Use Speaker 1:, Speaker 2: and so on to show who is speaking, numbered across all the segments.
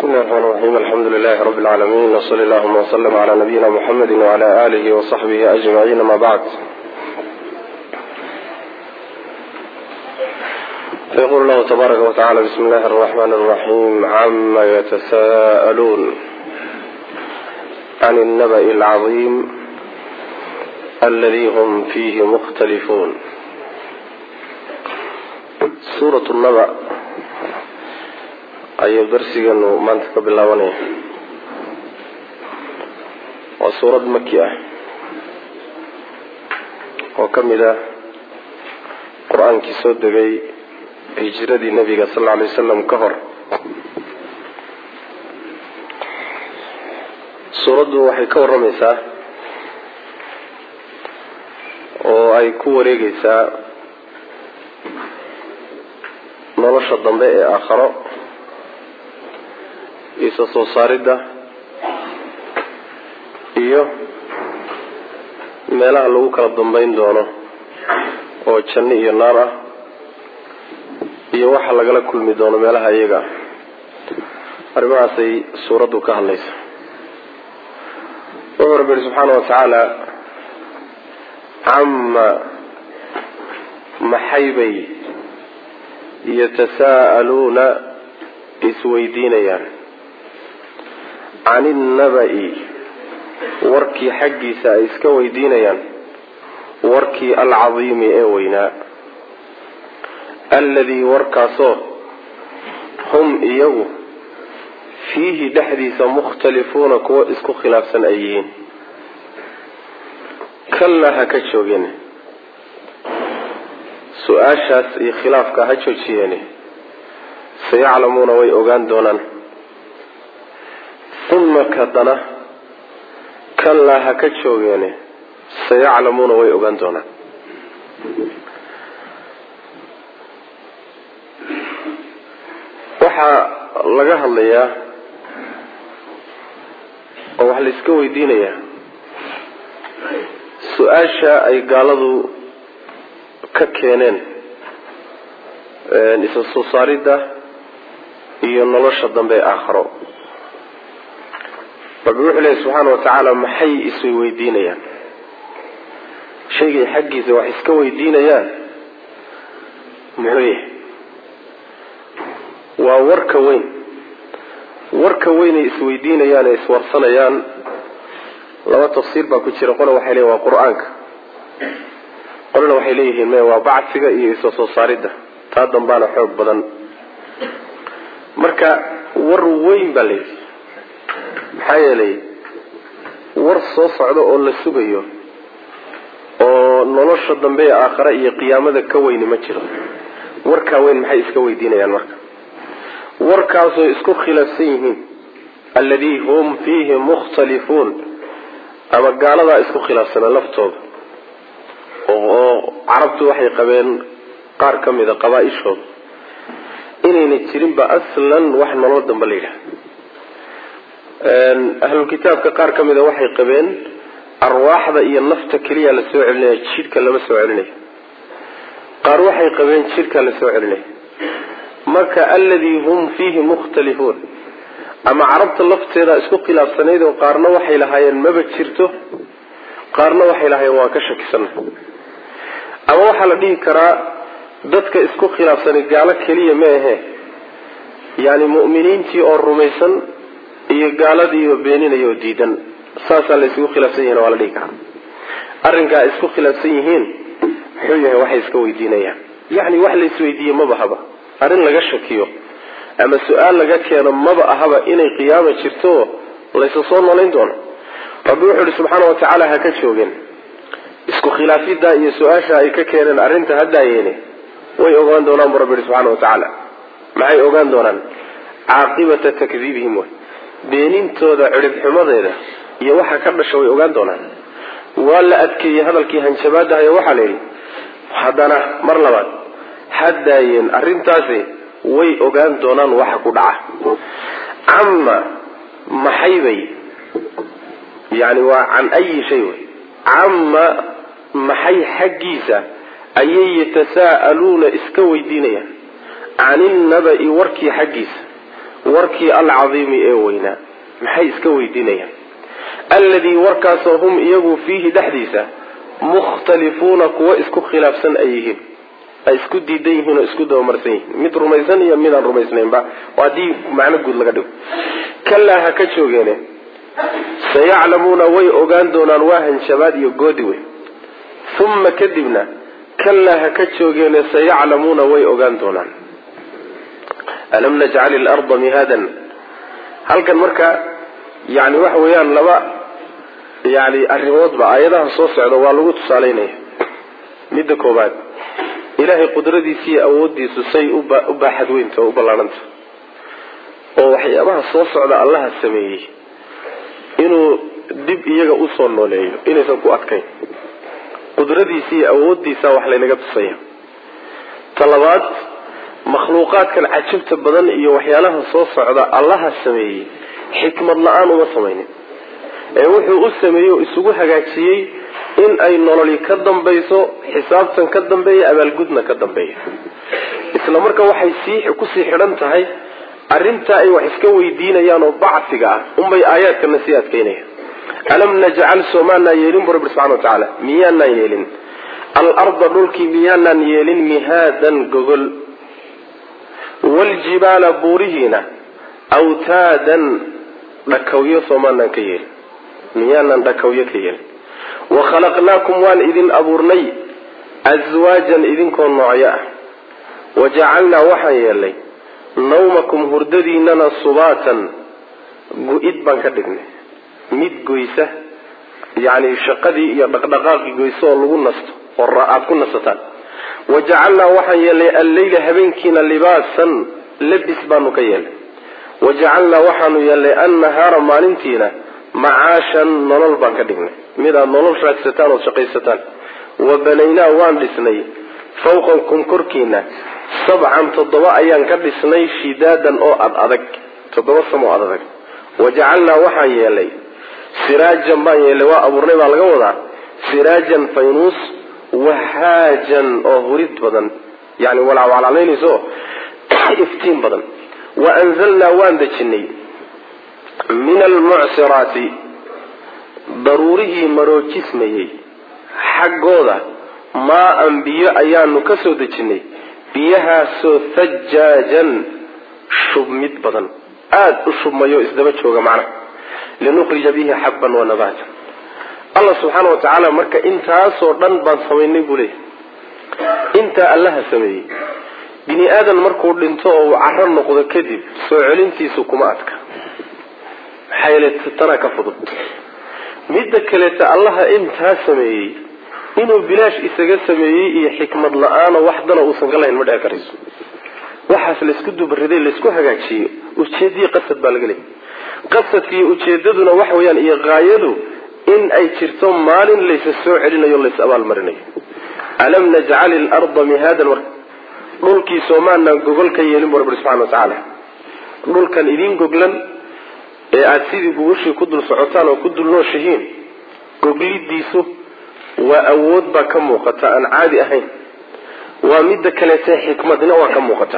Speaker 1: بسم الله الرحمن الرحيم الحمد لله رب العالمين وصلى اللهم وسلم على نبينا محمد وعلى آله وصحبه أجمعين ما بعد فيقول الله تبارك وتعالى بسم الله الرحمن الرحيم عما يتساءلون عن النبأ العظيم الذي هم فيه مختلفون سورة النبأ ayuu darsigeenu maanta ka bilaabanaya waa suurad maki ah oo ka mid ah qur-aankii soo degay hijiradii nabiga sal alla alay wasalam ka hor suuraddu waxay ka warramaysaa oo ay ku wareegeysaa nolosha dambe ee aakharo isa soo saaridda iyo meelaha lagu kala dambeyn doono oo janno iyo naar ah iyo waxa lagala kulmi doono meelaha iyaga ah arrimahaasay suuraddu ka hadlaysa wuxuu rabbi yihi subxaana wa tacaala cama maxaybay yatasaa'aluuna isweydiinayaan can innaba'i warkii xaggiisa ay iska weydiinayaan warkii alcadiimi ee weynaa alladii warkaasoo hum iyagu fiihi dhexdiisa mukhtalifuuna kuwo isku khilaafsan ay yihiin kallaa ha ka joogeen su-aashaas iyo khilaafka ha joojiyeene sayaclamuuna way ogaan doonaan uma kadana kallaa ha ka joogeene sayaclamuuna way ogaan doonaan waxaa laga hadlayaa oo wax la iska weydiinayaa su-aasha ay gaaladu ka keeneen isa soo saaridda iyo nolosha dambe ee aakharo rabbi wuxuu leehay subxaana wa tacaala maxay isweydiinayaan shaygay xaggiisa wax iska weydiinayaan muxuu yahay waa warka weyn warka weynay isweydiinayaan ee iswarsanayaan laba tafsiir baa ku jira qole waxay leeyihin waa qur-aanka qolena waxay leeyihiin me waa bacsiga iyo isa soo saaridda taa dambaana xoog badan marka war weyn baa layidhi maxaa yeelay war soo socda oo la sugayo oo nolosha dambe ee aakhare iyo qiyaamada ka weyni ma jiro warkaa weyn maxay iska weydiinayaan marka warkaasoo isku khilaafsan yihiin alladii hum fiihi mukhtalifuun ama gaaladaa isku khilaafsana laftooda oo carabtu waxay qabeen qaar ka mida qabaa-ishooda inayna jirinba aslan wax nolol dambe la yidhaha ahlulkitaabka qaar ka mida waxay qabeen arwaaxda iyo nafta keliya la soo celinaya jidhka lama soo celinayo qaar waxay qabeen jidhka la soo celinaya marka alladii hum fiihi mukhtalifuun ama carabta lafteeda isku khilaafsanayd oo qaarna waxay lahaayeen maba jirto qaarna waxay lahaayeen waa ka shakisana ama waxaa la dhihi karaa dadka isku khilaafsanay gaalo keliya ma ahe yani mu'miniintii oo rumaysan iyo gaaladiioo beeninaya oo diidan saasaa la isugu khilaafsan yihin waa la dhihi karaa arrinkaa ay isku khilaafsan yihiin muxuu yahay waxay iska weydiinayaan yacni wax la isweydiiye maba haba arrin laga shakiyo ama su-aal laga keeno maba ahaba inay qiyaama jirto laysa soo noolayn doono rabbi wuxuu ihi subxaana wa tacaala ha ka joogeen isku khilaafiddaa iyo su-aasha ay ka keeneen arrinta haddaayeene way ogaan doonaan bu rabbi yihi subxana wa tacaala maxay ogaan doonaan caaqibata takdiibihim way beenintooda ciribxumadeeda iyo waxa ka dhasha way ogaan doonaan waa la adkeeyey hadalkii hanjabaadahayo waxaa la yidhi haddana mar labaad haddaayeen arrintaasi way ogaan doonaan waxa ku dhaca cama maxaybay yani waa can ayi shay wey cama maxay xaggiisa ayay yatasaa'aluuna iska weydiinayaan can innaba'i warkii xaggiisa warkii alcadiimi ee weynaa maxay iska weydiinayaan alladii warkaasoo hum iyagu fiihi dhexdiisa mukhtalifuuna kuwa isku khilaafsan ay yihiin ay isku diidan yihiin oo isku dabamarsan yihiin mid rumaysan iyo mid aan rumaysnaynba haddii macno guud laga dhigo kalaa ha ka joogeene sayaclamuuna way ogaan doonaan waa hanshabaad iyo goodi wey uma kadibna kalaa ha ka joogeene sayaclamuuna way ogaan doonaan alam najcal ilarda mihaadan halkan marka yani waxa weeyaan laba yani arrimoodba aayadaha soo socda waa lagu tusaaleynaya midda koobaad ilaahay qudradiisa iyo awoodiisu say u baaxad weynta oo u ballaarhanta oo waxyaabaha soo socda allaha sameeyey inuu dib iyaga usoo nooleeyo inaysan ku adkayn qudradiisa iyo awoodiisa wax laynaga tusaya ta labaad makhluuqaadkan cajabta badan iyo waxyaalaha soo socda allaha sameeyey xikmad la-aan uma samaynin ee wuxuu u sameeyey oo isugu hagaajiyey in ay nololi ka dambayso xisaabtan ka dambeeya abaalgudna ka dambeeya isla marka waxay sii kusii xidhan tahay arrintaa ay wax iska weydiinayaan oo bacfiga ah unbay aayaadkana sii adkaynayaan alam najcal soomaanaan yeelin bu rabbi subxana wa tacaala miyaanaan yeelin alarda dhulkii miyaanaan yeelin mihaadan gogol waaljibaala buurihiina awtaadan dhakawyo soomaanaan ka yeelin miyaanaan dhakawyo ka yeelin wakhalaqnaakum waan idin abuurnay aswaajan idinkoo noocyo ah wajacalnaa waxaan yeelnay nawmakum hurdadiinana subaatan gu-id baan ka dhignay mid goysa yacni shaqadii iyo dhaqdhaqaaqii goysa oo lagu nasto oo aada ku nasataan wajacalnaa waxaan yeelnay alleyla habeenkiina libaasan labis baanu ka yeelnay wajacalnaa waxaanu yeelnay annahaara maalintiina macaashan nolol baan ka dhignay mid aad nolol raadsataan ood shaqaysataan wa banaynaa waan dhisnay fawqakum korkiina sabcan toddoba ayaan ka dhisnay shidaadan oo ad adag toddoba samo ad adag wajacalnaa waxaan yeelay siraajan baan yeelay waa abuurnay baa laga wadaa siraajan faynuus wahaajan oo hurid badan yani walacwalcalaynayso iftiin badan wa anzalnaa waan dejinay min almucsiraati daruurihii maroojismayey xaggooda maa-an biyo ayaanu ka soo dejinay biyahaasoo thajaajan shubmid badan aada u shubmayo isdaba jooga macnaha linukhrija bihi xabban wa nabaatan allah subxaana wa tacaala marka intaasoo dhan baan samaynay buu leeyahy intaa allaha sameeyey bini aadan markuu dhinto oo uu caro noqdo kadib soo celintiisu kuma adka maxaa yeele tanaa ka fudud midda kaleeta allaha intaa sameeyey inuu bilaash isaga sameeyey iyo xikmad la-aano waxdana uusan ka lahayn ma dhici karayso waxaas laysku dubariday laysku hagaajiyey ujeedaiyo qasad baa laga leeyay qasadka iyo ujeedaduna waxa weeyaan iyo haayadu in ay jirto maalin laysa soo celinayo lays abaalmarinayo alam najcal ilarda mihaadan marka dhulkii soomaanaan gogol ka yeelin bu rabbi subxana wa tacaala dhulkan idiin goglan ee aada sidii gugashii ku dul socotaan oo ku dul nooshihiin goglidiisu waa awood baa ka muuqata aan caadi ahayn waa midda kaleete xikmadna waa ka muuqata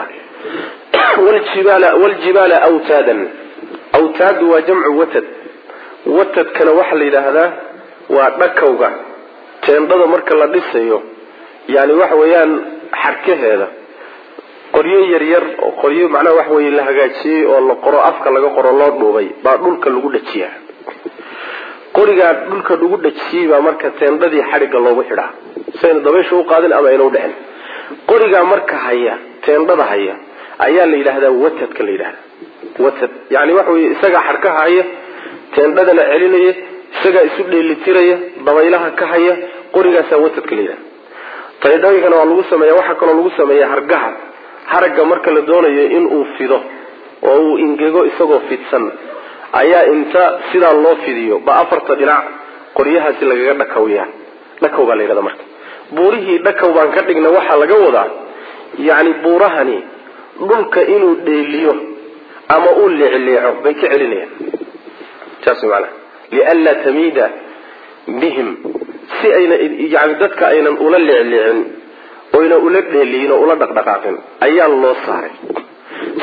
Speaker 1: wljibaala awtaadan awtaadu waa jamcu watad watadkana waxaa la yidhaahdaa waa dhakawga teendhada marka la dhisayo yani waxa weeyaan xarkaheeda qoryo yaryar oo qoryo macnaha waxa weye la hagaajiyey oo la qoro afka laga qoro loo dhuubay baa dhulka lagu dhajiyaa qorigaa dhulka lagu dhajiyey baa marka teendhadii xadhigga loogu xidhaa sayna dabaysha u qaadin ama ayna udhicin qorigaa marka haya teendhada haya ayaa la yidhaahdaa watadka la yidhahda watad yani waxa weye isagaa xarkaha haya teendhadana celinaya isagaa isu dheelitiraya dabaylaha ka haya qorigaasaa watadka la yidhahda teendhooyinkana waa lagu sameeya waxaa kaloo lagu sameeya hargaha haragga marka la doonayo inuu fido oo uu ingego isagoo fidsan ayaa inta sidaa loo fidiyo ba afarta dhinac qoryahaasi lagaga dhakawyaa dhakaw baa la yidhahda marka buurihii dhakaw baan ka dhigna waxaa laga wadaa yacni buurahani dhulka inuu dheeliyo ama uu leecleeco bay ka celinayaan saas maanaa lianlaa tamiida bihim si ayna yani dadka aynan ula leecleecin oyna ula dheeliyin oo ula dhaqdhaqaaqin ayaa loo saaray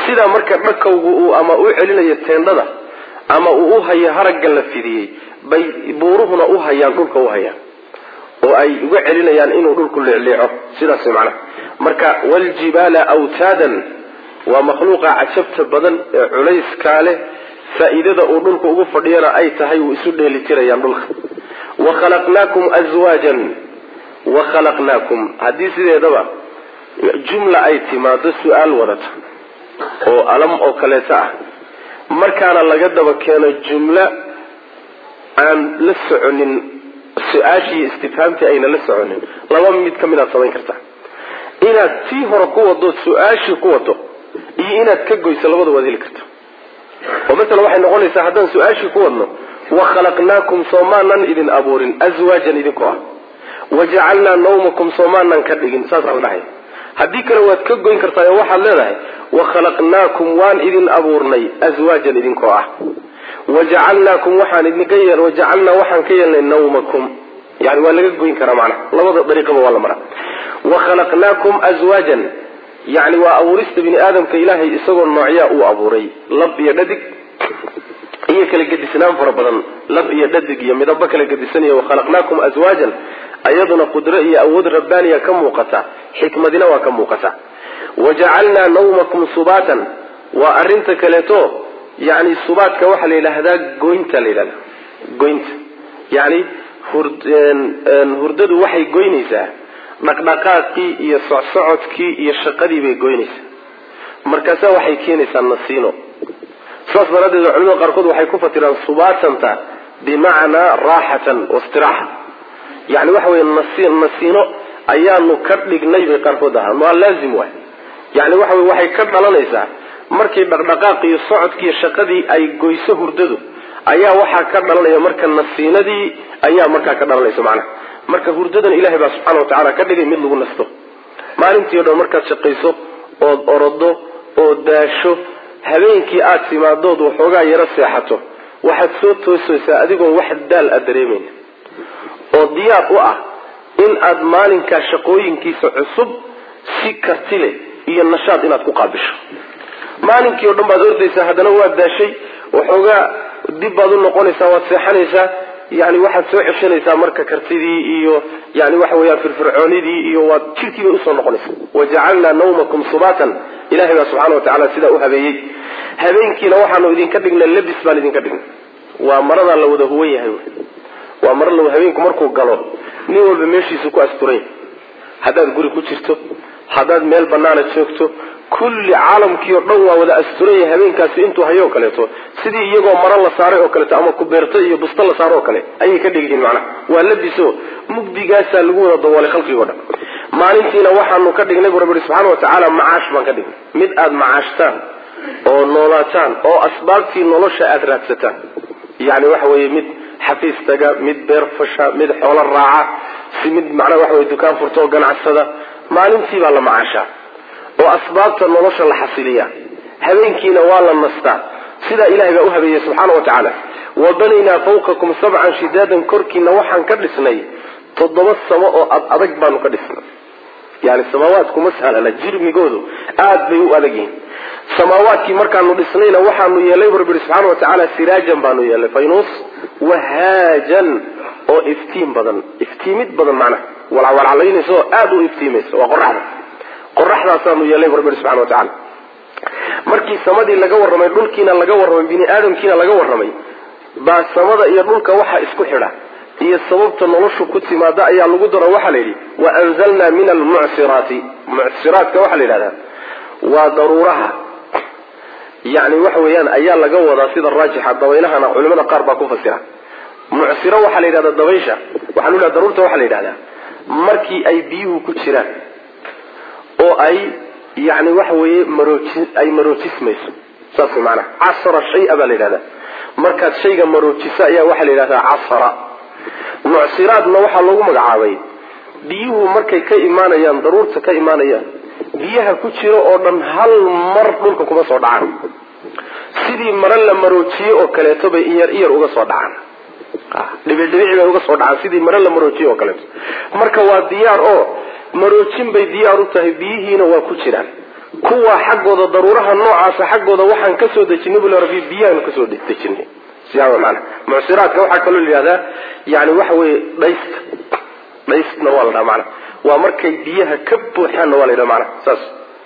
Speaker 1: sidaa marka dhakawgu uu ama u celinayo teendhada ama uu u hayo haragga la fidiyey bay buuruhuna u hayaan dhulka u hayaan oo ay uga celinayaan inuu dhulku leecleeco sidaas macnaha marka waljibaala awtaadan waa makhluuqa cajabta badan ee culayskaa leh faa-iidada uu dhulka ugu fadhiyana ay tahay uu isu dheelitirayaan dhulka wa khalaqnaakum aswaajan wa khalaqnaakum haddii sideedaba jumla ay timaado su-aal wadata oo alam oo kaleeto ah markaana laga daba keeno jumlo aan la soconin su-aashii istifhaamtii ayna la soconin laba mid ka mid aad samayn kartaa inaad tii hore ku wado su-aashii ku wado iyo inaad ka goyso labada waad heli karta oo masala waxay noqonaysaa haddaan su-aashii ku wadno wa khalaqnaakum soomaanan idin abuurin aswaajan idinkoo ah wajacalnaa nawmakum soomaanan ka dhigin saasaan dhahay haddii kale waad ka goyn kartaa oo waxaad leedahay wa khalaqnaakum waan idin abuurnay aswaajan idinkoo ah wajacalnaakum waxaan idinka yeel wajacalnaa waxaan ka yeelnay nawmakum yani waa laga goyn karaa macnaha labada dariiqaba waa la maraa wa khalaqnaakum aswaajan yani waa abuurista bini aadamka ilaahay isagoo noocyaa uu abuuray lab iyo dhadig iyo kala gedisnaan fara badan lab iyo dhadig iyo midabo kala gedisanaya wakhalaqnaakum aswaajan ayaduna qudro iyo awood rabbaaniya ka muuqata xikmadina waa ka muuqata wajacalnaa nawmakum subaatan waa arinta kaleeto yani subaadka waxaa la yidhaahdaa goynta la yidhahda goynta yani hurdadu waxay goynaysaa dhaqdhaqaaqii iyo socsocodkii iyo shaqadii bay goynaysaa markaasa waxay keenaysaa nasiino saas daraaddeed culimada qaarkood waxay ku fatiraan subaatanta bimacnaa raaxatan waistiraaxa yani waxa weye nasiino ayaanu ka dhignay bay qaarkood ahaan waa laazim waay yani waxa wey waxay ka dhalanaysaa markii dhaqdhaqaaq iyo socodkiiyo shaqadii ay goyso hurdadu ayaa waxaa ka dhalanaya marka nasiinadii ayaa markaa ka dhalanaysa macnaha marka hurdadan ilahay baa subxaana wa tacaala ka dhigay mid lagu nasto maalintii o dhan markaad shaqayso ood orodo oo daasho habeenkii aad timaadood waxoogaa yaro seexato waxaad soo toosaysaa adigoon wax daal aad dareemayna oo diyaar u ah in aad maalinkaa shaqooyinkiisa cusub si karti leh iyo nashaad inaad ku qaabisho maalinkii o dhan baad ordaysaa haddana waad daashay waxoogaa dib baad u noqonaysaa waad seexanaysaa yani waxaad soo ceshanaysaa marka kartidii iyo yani waxa weyaan firfircoonidii iyo waad jirkiibay usoo noqonaysaa wajacalnaa nawmakum subaatan ilahay baa subxana watacala sidaa u habeeyey habeenkiina waxaanu idinka dhignay labis baan idinka dhignay waa maradaa la wada huwan yahay waa mara la habeenku markuu galo nin walba meeshiisu ku asturan yahay haddaad guri ku jirto haddaad meel banaana joogto kulli caalamkii o dhan waa wada asturan yahay habeenkaasi intuu hayo o kaleeto sidii iyagoo maro la saaray oo kaleeto ama kubeerto iyo busto la saaro oo kale ayay ka dhigyihiin macnaha waa labiso mugdigaasaa lagu wada daboolay khalqigoo dhan maalintiina waxaanu ka dhignay bu rabbi subxaana watacaala macaash baan ka dhignay mid aad macaashtaan oo noolaataan oo asbaabtii nolosha aada raadsataan yani waxa weeye mid xafiis taga mid beer fasha mid xoolo raaca si mid macnaha waxa weye dukaan furta oo ganacsada maalintii baa la macaashaa oo asbaabta nolosha la xasiliya habeenkiina waa la nastaa sidaa ilahay baa u habeeyey subxaana wa tacaala wa banaynaa fawqakum sabcan shidaadan korkiina waxaan ka dhisnay toddoba samo oo ad adag baanu ka dhisnay yani samaawaadkuma sahlana jirmigoodu aad bay u adag yihiin samaawaadkii markaanu dhisnayna waxaanu yeelay bu rabbi subxaana wa tacaala siraajan baanu yeelay faynuus wahaajan oo iftiin badan iftiimid badan macnaha walcawalcalaynaysa oo aada u iftiimaysa waa qoraxda qoraxdaasaanu yeelay bu rabbi subxana wa tacala markii samadii laga warramay dhulkiina laga warramay bini aadamkiina laga warramay baa samada iyo dhulka waxa isku xidha iyo sababta noloshu ku timaada ayaa lagu daro waxaa la yidhi wa anzalnaa min almucsiraati mucsiraatka waxaa la yidhahdaa waa daruuraha yani waxa weeyaan ayaa laga wadaa sida raajixa dabaylahana culimada qaar baa ku fasira mucsiro waxaa la yidhahdaa dabaysha waxaa lu yidhahda daruurta waxaa la yidhahdaa markii ay biyuhu ku jiraan oo ay yani waxa weeye marooji ay maroojismayso saas way maanaha casara shaya baa la yidhahdaa markaad shayga maroojisa ayaa waxaa la yidhahdaa casara mucsiraadna waxaa loogu magacaabay biyuhu markay ka imaanayaan daruurta ka imaanayaan biyaha ku jira oo dhan hal mar dhulka kuma soo dhacaan sidii mare la maroojiye oo kaleeto bay iyar iyar uga soo dhacaan dhibicdhibici bay uga soo dhacaan sidii mare la maroojiye oo kaleeto marka waa diyaar oo maroojin bay diyaar u tahay biyihiina waa ku jiraan kuwa xaggooda daruuraha noocaasa xaggooda waxaan kasoo dejinay bule rabbi biyahaanu kasoo dejinay siyaa maana mucsiraadka waxaa kaloo la yihahdaa yani waxa weye dhaysta dhaystna waa la dhaha maana waa markay biyaha ka buuxaanna waa la yidhaha maana saas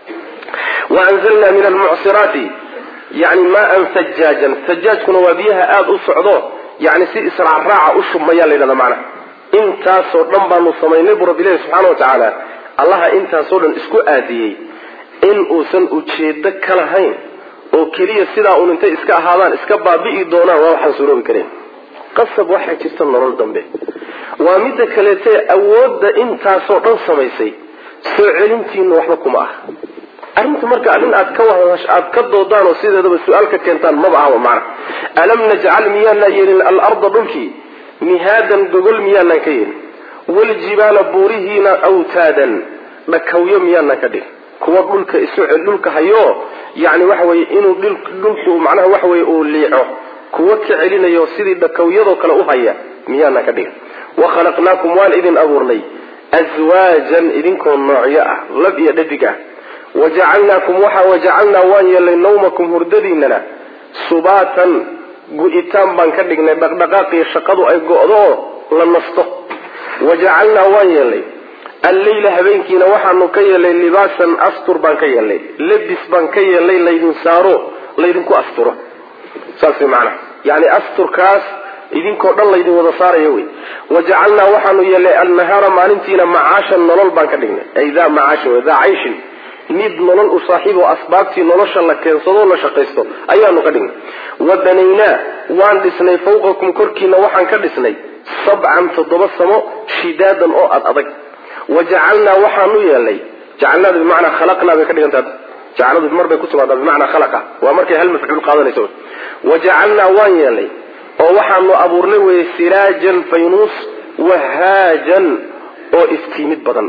Speaker 1: wa anzalna min almucsiraati yani maan sajaajan sajaajkuna waa biyaha aada u socdo yani si israacraaca u shubmayaa la yidhahda maana intaasoo dhan baanu samaynay bu rabbi ilahi subxaana wa tacaala allaha intaasoo dhan isku aadiyey in uusan ujeedo ka lahayn oo keliya sidaa uun intay iska ahaadaan iska baabi'i doonaan waa waxaan suroobi karayn qasab waxaa jirta nolol dambe waa midda kaleete awoodda intaasoo dhan samaysay soo celintiina waxba kuma ah arrinta marka arrin aad ka wahdash aad ka doodaan oo sideedaba su-aal ka keentaan maba ahba macna alam najcal miyaanaan yeelin alarda dhulkii mihaadan gogol miyaanaan ka yeelin waljibaala buurihiina awtaadan dhakawyo miyaanaan ka dhigin kuwa dhulka isu dhulka hayo yani waxa weye inuu dhulku macnaha waxa weye uu liico kuwa ka celinayo sidii dhakawyadoo kale u haya miyaanaan ka dhigin wakhalaqnaakum waan idin abuurnay aswaajan idinkoo noocyo ah lab iyo dhadig ah wajacalnaakum waxa wajacalnaa waan yeelnay nawmakum hurdadiinana subaatan gu-itaan baan ka dhignay dhaqdhaqaaqiyo shaqadu ay go-do oo la nasto wajacalnaa waan yeelnay alleyla habeenkiina waxaanu ka yeelnay libaasan astur baan ka yeelnay lebis baan ka yeelnay laydin saaro laydinku asturo saas maanaa yani asturkaas idinkoo dhan laydin wada saarayo wey wajacalnaa waxaanu yeelnay annahaara maalintiina macaashan nolol baan ka dhignay ay daa macaashin wey daa cayshin mid nolol u saaxiibo asbaabtii nolosha la keensado la shaqaysto ayaanu ka dhignay wa banaynaa waan dhisnay fawqakum korkiina waxaan ka dhisnay sabcan toddoba samo shidaadan oo ad adag wa jacalnaa waxaanu yeelnay jacalnaada bimacnaa khalaqnaa bay ka dhigantaa jacaladu mar bay ku timaadaa bimacnaa khalaqa waa markay hal mafcuul qaadanayso wa jacalnaa waan yeelnay oo waxaanu abuurnay weye siraajan faynuus wahaajan oo iftiimid badan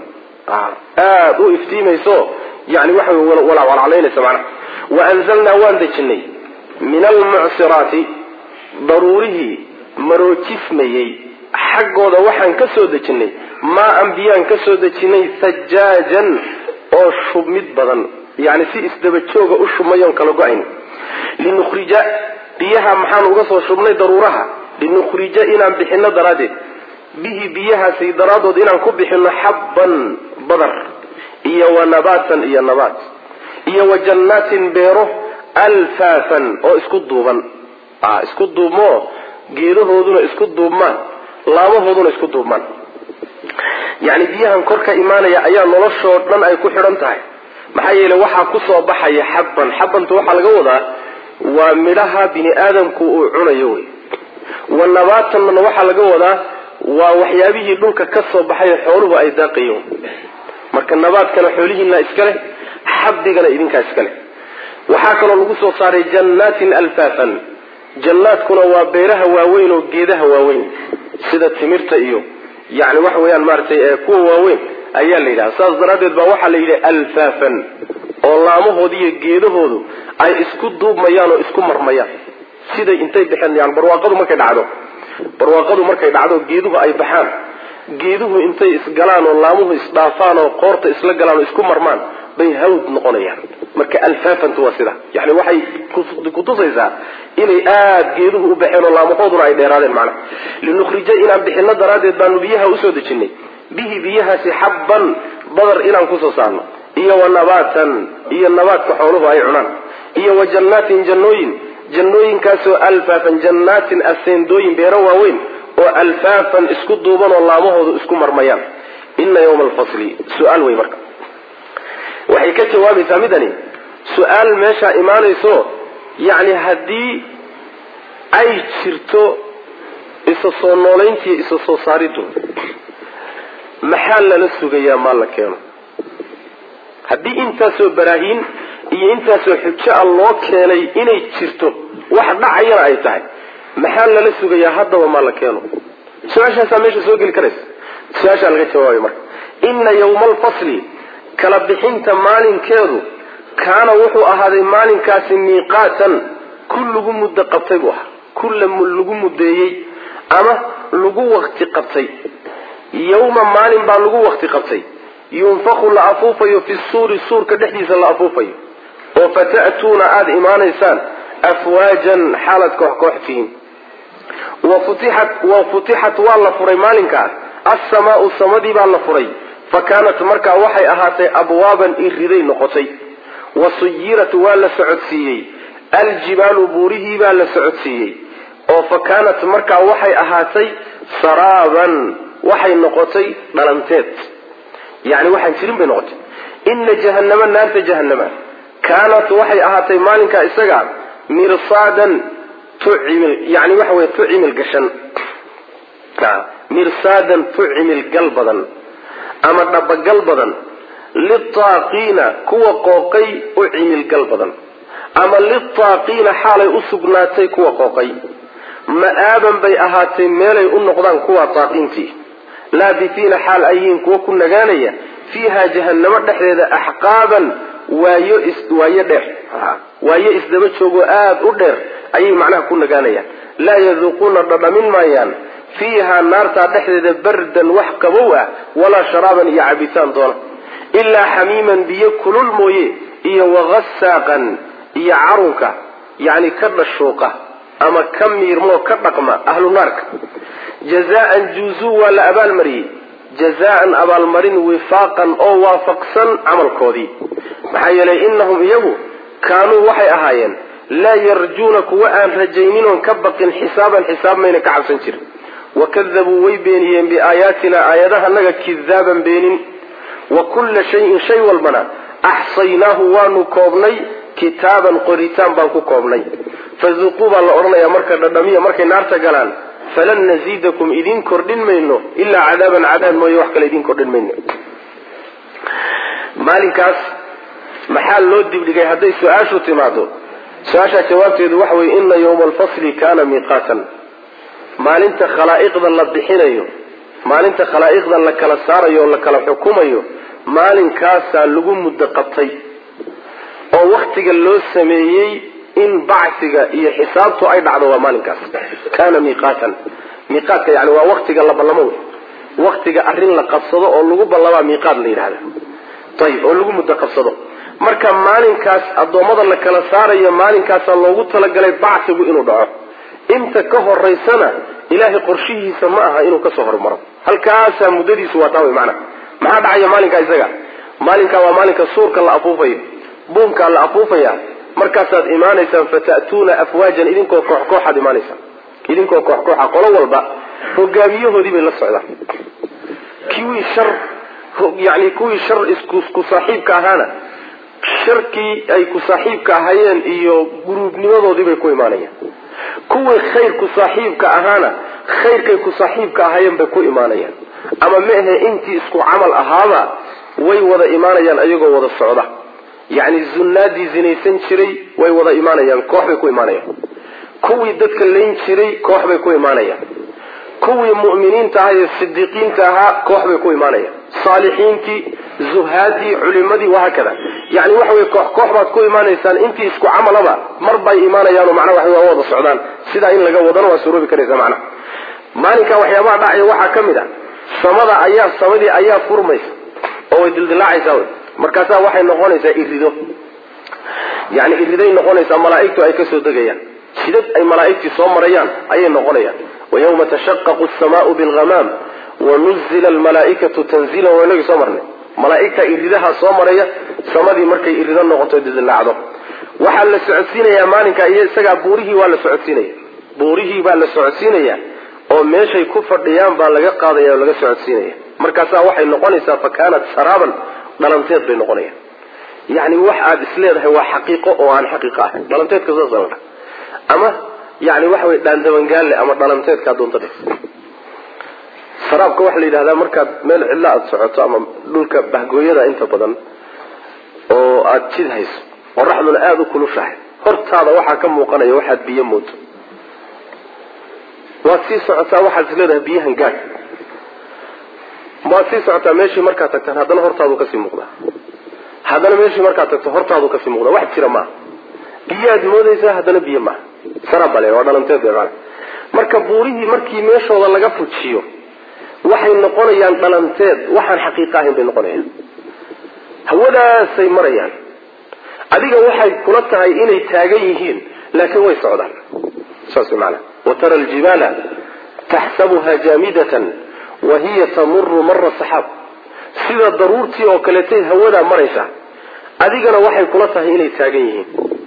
Speaker 1: aada u iftiimayso yani waxa wey walacalaynaysa macnaha wa anzalnaa waan dejinay min almucsiraati daruurihii maroojismayey xaggooda waxaan ka soo dejinay maa an biyaan ka soo dejinay sajaajan oo shubmid badan yani si isdaba jooga u shubmayoon kala go-ayn linukhrija biyaha maxaan uga soo shubnay daruuraha linukhrija inaan bixino daraaddeed bihi biyahaasi daraadood inaan ku bixino xabban badar iyo wa nabaatan iyo nabaat iyo wa jannaatin beero alfaafan oo isku duuban isku duubmoo geedahooduna isku duubmaan laamahooduna isku duubmaan yacni biyahan kor ka imaanaya ayaa noloshoo dhan ay ku xidhan tahay maxaa yeele waxaa kusoo baxaya xabban xabbanta waxaa laga wadaa waa midhaha bini aadamku uu cunayo wey wa nabaatanna waxaa laga wadaa waa waxyaabihii dhulka ka soo baxayo xooluhu ay daaqayen marka nabaadkana xoolihiina iskale xabdigana idinkaa iskale waxaa kaloo lagu soo saaray jannaatin alfaafan jannaadkuna waa beeraha waaweyn oo geedaha waaweyn sida timirta iyo yani waxa weeyaan maaratay kuwa waaweyn ayaa la yidhaha saas daraaddeed baa waxaa la yidhi alfaafan oo laamahooda iyo geedahoodu ay isku duubmayaan oo isku marmayaan siday intay baxeen yani barwaaqadu markay dhacdo barwaaqadu markay dhacdo geeduhu ay baxaan geeduhu intay isgalaan oo laamuhu isdhaafaan oo qoorta isla galaan oo isku marmaan bay hawd noqonayaan marka alfaafantu waa sida yani waxay kutusaysaa inay aada geeduhu u baxeen oo laamahooduna ay dheeraadeen macnaha linukhrija inaan bixino daraaddeed baanu biyaha usoo dejinay bihi biyahaasi xabban badar inaan kusoo saarno iyo wa nabaatan iyo nabaadka xooluhu ay cunaan iyo wa jannaatin jannooyin jannooyinkaasoo alfaafan jannaatin aseendooyin beero waaweyn oo alfaafan isku duuban oo laamahoodu isku marmayaan ina yawma alfasli su-aal wey marka waxay ka jawaabaysaa midani su-aal meeshaa imaanayso yacni haddii ay jirto isa soo noolayntiiyo isa soo saariddu maxaa lala sugayaa maa la keeno haddii intaasoo baraahiin iyo intaasoo xujo a loo keenay inay jirto wax dhacayana ay tahay maxaa lala sugayaa haddaba maa la keeno su-aashaasaa meesha soo geli karaysa su-aashaa laga jawaabay marka ina yawma alfasli kala bixinta maalinkeedu kaana wuxuu ahaaday maalinkaasi miiqaatan ku lagu muddo qabtay buu ahaa ku lagu muddeeyey ama lagu wakti qabtay yawma maalin baa lagu wakti qabtay yunfaku la afuufayo fi suuri suurka dhexdiisa la afuufayo oo fata'tuuna aada imaanaysaan afwaajan xaalad koox koox tihiin wafutixat wa futixat waa la furay maalinkaas assamaau samadii baa la furay fa kaanat markaa waxay ahaatay abwaaban iriday noqotay wa suyirat waa la socodsiiyey aljibaalu buurihii baa la socodsiiyey oo fa kaanat markaa waxay ahaatay saraaban waxay noqotay dhalanteed yani waxaan jirin bay noqotay ina jahannama naarta jahannama kaanat waxay ahaatay maalinkaa isaga mirsaadan tucimil yani waxa wey tucimil gashan mirsaadan tucimil gal badan ama dhabagal badan litaaqiina kuwa qooqay u cimil gal badan ama litaaqiina xaalay u sugnaatay kuwa qooqay ma-aaban bay ahaatay meelay u noqdaan kuwa taaqiintii laabitiina xaal ayihiin kuwa ku nagaanaya fiiha jahannamo dhexdeeda axqaaban waayo waayo dheer waayo isdaba joogoo aada u dheer ayay macnaha ku nagaanayaan laa yaduuquuna dhadhamin maayaan fiiha naartaa dhexdeeda bardan wax qabow ah walaa sharaaban iyo cabitaan doona ilaa xamiiman biyo kulul mooye iyo wagasaaqan iyo carunka yacni ka dhashuuqa ama ka miirmoo ka dhaqma ahlu naarka jazaan juuzuu waa la abaalmariyey jazaan abaalmarin wifaaqan oo waafaqsan camalkoodii maxaa yeelay inahum iyagu kaanuu waxay ahaayeen laa yarjuuna kuwa aan rajaynin oon ka baqin xisaaban xisaab mayna ka cabsan jirin wakadabuu way beeniyeen biaayaatina aayadahanaga kidaaban beenin wa kulla shayin shay walbana axsaynaahu waanu koobnay kitaaban qoritaan baan ku koobnay fazuquu baa la odhanayaa marka dhadhamiya markay naarta galaan falan naziidakum idin kordhin mayno ilaa cadaaban cadaab mooye wax kale idin kordhin mayno maalinkaas maxaa loo dibdhigay hadday su-aashu timaado su-aashaa jawaabteedu waxa weye ina yawma alfasli kana miiqaatan maalinta khalaa'iqda la bixinayo maalinta khalaa'iqda la kala saarayo oo la kala xukumayo maalinkaasaa lagu muddo qabtay oo waktiga loo sameeyey in bacsiga iyo xisaabtu ay dhacdo waa maalinkaas kana miiqaatan miiqaadka yani waa waktiga la ballamo wey waktiga arrin la qabsado oo lagu ballamaa miiqaad la yidhahda ayib oo lagu muddo qabsado marka maalinkaas addoommada la kala saarayo maalinkaasaa loogu talagalay bacsigu inuu dhaco inta ka horaysana ilaahay qorshihiisa ma aha inuu kasoo hormaro halkaasaa muddadiisu waa taa wey maanaa maxaa dhacaya maalinkaa isaga maalinkaa waa maalinka suurka la afuufayo buunkaa la afuufaya markaasaad imaanaysaan fata'tuuna afwaajan idinkoo koox kooxaad imaanaysaan idinkoo koox kooxa qolo walba hogaamiyahoodii bay la socdaan kuwii shar yani kuwii shar isku saaxiibka ahaana sharkii ay ku saaxiibka ahayeen iyo guruubnimadoodii bay ku imaanayaan kuwii khayr ku saaxiibka ahaana khayrkay ku saaxiibka ahayeen bay ku imaanayaan ama ma ahe intii isku camal ahaaba way wada imaanayaan ayagoo wada socda yacni zunnaadii zinaysan jiray way wada imaanayaan koox bay ku imaanayaan kuwii dadka layn jiray koox bay ku imaanayaan kuwii mu'miniinta ahaa ee sidiiqiinta ahaa koox bay ku imaanayaan saalixiintii zuhaadii culimadii wahaakada yani waxa wey koox koox baad ku imaanaysaan intii isku camalaba mar bay imaanayaano macnaa waxa waa wada socdaan sidaa in laga wadana waa suroobi karaysa macnaha maalinka waxyaabaha dhacaya waxaa ka mid a samada ayaa samadii ayaa furmaysa oo way dildilaacaysaa wey markaasaa waxay noqonaysaa irido yani iriday noqonaysaa malaaigtu ay kasoo degayaan jidad ay malaaigtii soo marayaan ayay noqonayaan wayawma tashaqaqu asamaau bilghamaam wanuzila almalaaikatu tanziilan waa inagii soo marnay malaaigta iridaha soo maraya samadii markay irido noqoto dildilaacdo waxaa la socodsiinayaa maalinka iyo isagaa buurihii waa la socodsiinaya buurihii baa la socodsiinaya oo meeshay ku fadhiyaan baa laga qaadaya oo laga socodsiinaya markaasaa waxay noqonaysaa fa kaanat saraaban dhalanteed bay noqonayaan yani wax aada isleedahay waa xaqiiqo oo aan xaqiiqo ahayn dhalanteedka saasa la dha ama yani waxa wey dhaandabangaalle ama dhalanteedkaa doonta dhe saraabka waxaa la yidhahdaa markaad meel cidla aada socoto ama dhulka bahgooyada inta badan oo aada jid hayso qoraxduna aada u kulushahay hortaada waxaa ka muuqanaya waxaad biyo moodo waad sii socotaa waxaad isleedahay biyahan gaad waad sii socotaa meeshii markaad tagtaan haddana hortaadu kasii muuqdaa haddana meeshii markaad tagto hortaadu kasii muuqdaa wax jira maaha biyaad moodaysaa haddana biyo maaha saraab bale waa dhalanteed bay maana marka buurihii markii meeshooda laga fujiyo waxay noqonayaan dhalanteed waxaan xaqiiqa ahayn bay noqonayaan hawadaasay marayaan adiga waxay kula tahay inay taagan yihiin laakiin way socdaan saas maana watara aljibaala taxsabuha jaamidatan wa hiya tamuru mara saxaab sida daruurtii oo kaleetay hawadaa maraysa adigana waxay kula tahay inay taagan yihiin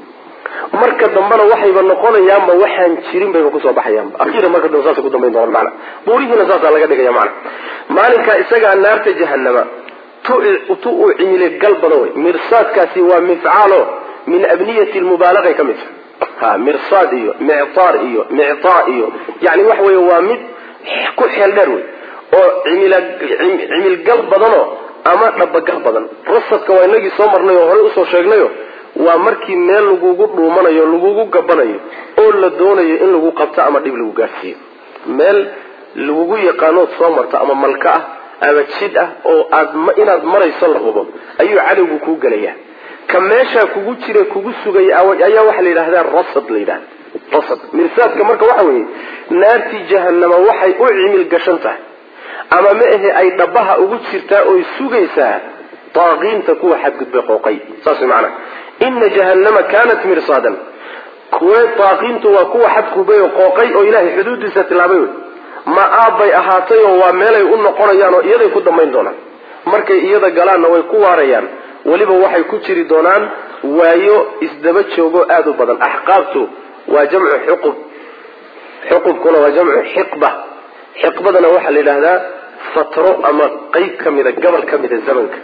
Speaker 1: marka dambena waxayba noqonayaanba waxaan jirin bayba kusoo baxayaanba akhiiran marka dambe saasay ku dambayn doonaan macana buurihiina saasaa laga dhigaya macana maalinkaa isagaa naarta jahanama tu tu uu cimile gal badan wey mirsaadkaasi waa mifcaalo min abniyati lmubaalagay ka mid tahay ha mirsaad iyo mictaar iyo mictaa iyo yani waxa weeye waa mid ku xeel dheer wey oo cimil cimilgal badanoo ama dhabagal badan rasadka waa inagii soo marnay oo horey usoo sheegnayo waa markii meel lagugu dhuumanayo lagugu gabanayo oo la doonayo in lagu qabto ama dhib lagu gaarsiiyo meel lagugu yaqaanood soo marto ama malka ah ama jid ah oo aad inaad marayso la hubo ayuu cadowgu kuu gelaya ka meeshaa kugu jira kugu sugay ayaa waxaa la yidhahdaa rasad la yidhahda rasad mirsaadka marka waxa weeye naartii jahanama waxay u cimil gashan tahay ama ma ahe ay dhabaha ugu jirtaa oy sugaysaa daaqiinta kuwa xadgudbay qooqay saas maana ina jahannama kanat mirsaadan kuwe daaqiintu waa kuwa xadgudbay oo qooqay oo ilaahay xuduudiisa tilaabay wey ma aabbay ahaatay oo waa meelay u noqonayaan oo iyaday ku dambayn doonaan markay iyada galaanna way ku waarayaan weliba waxay ku jiri doonaan waayo isdaba joogo aada u badan axqaabtu waa jamcu xuqub xuqubkuna waa jamcu xiqba xiqbadana waxaa la yidhaahdaa fatro ama qeyb ka mida gobol ka mida zamanka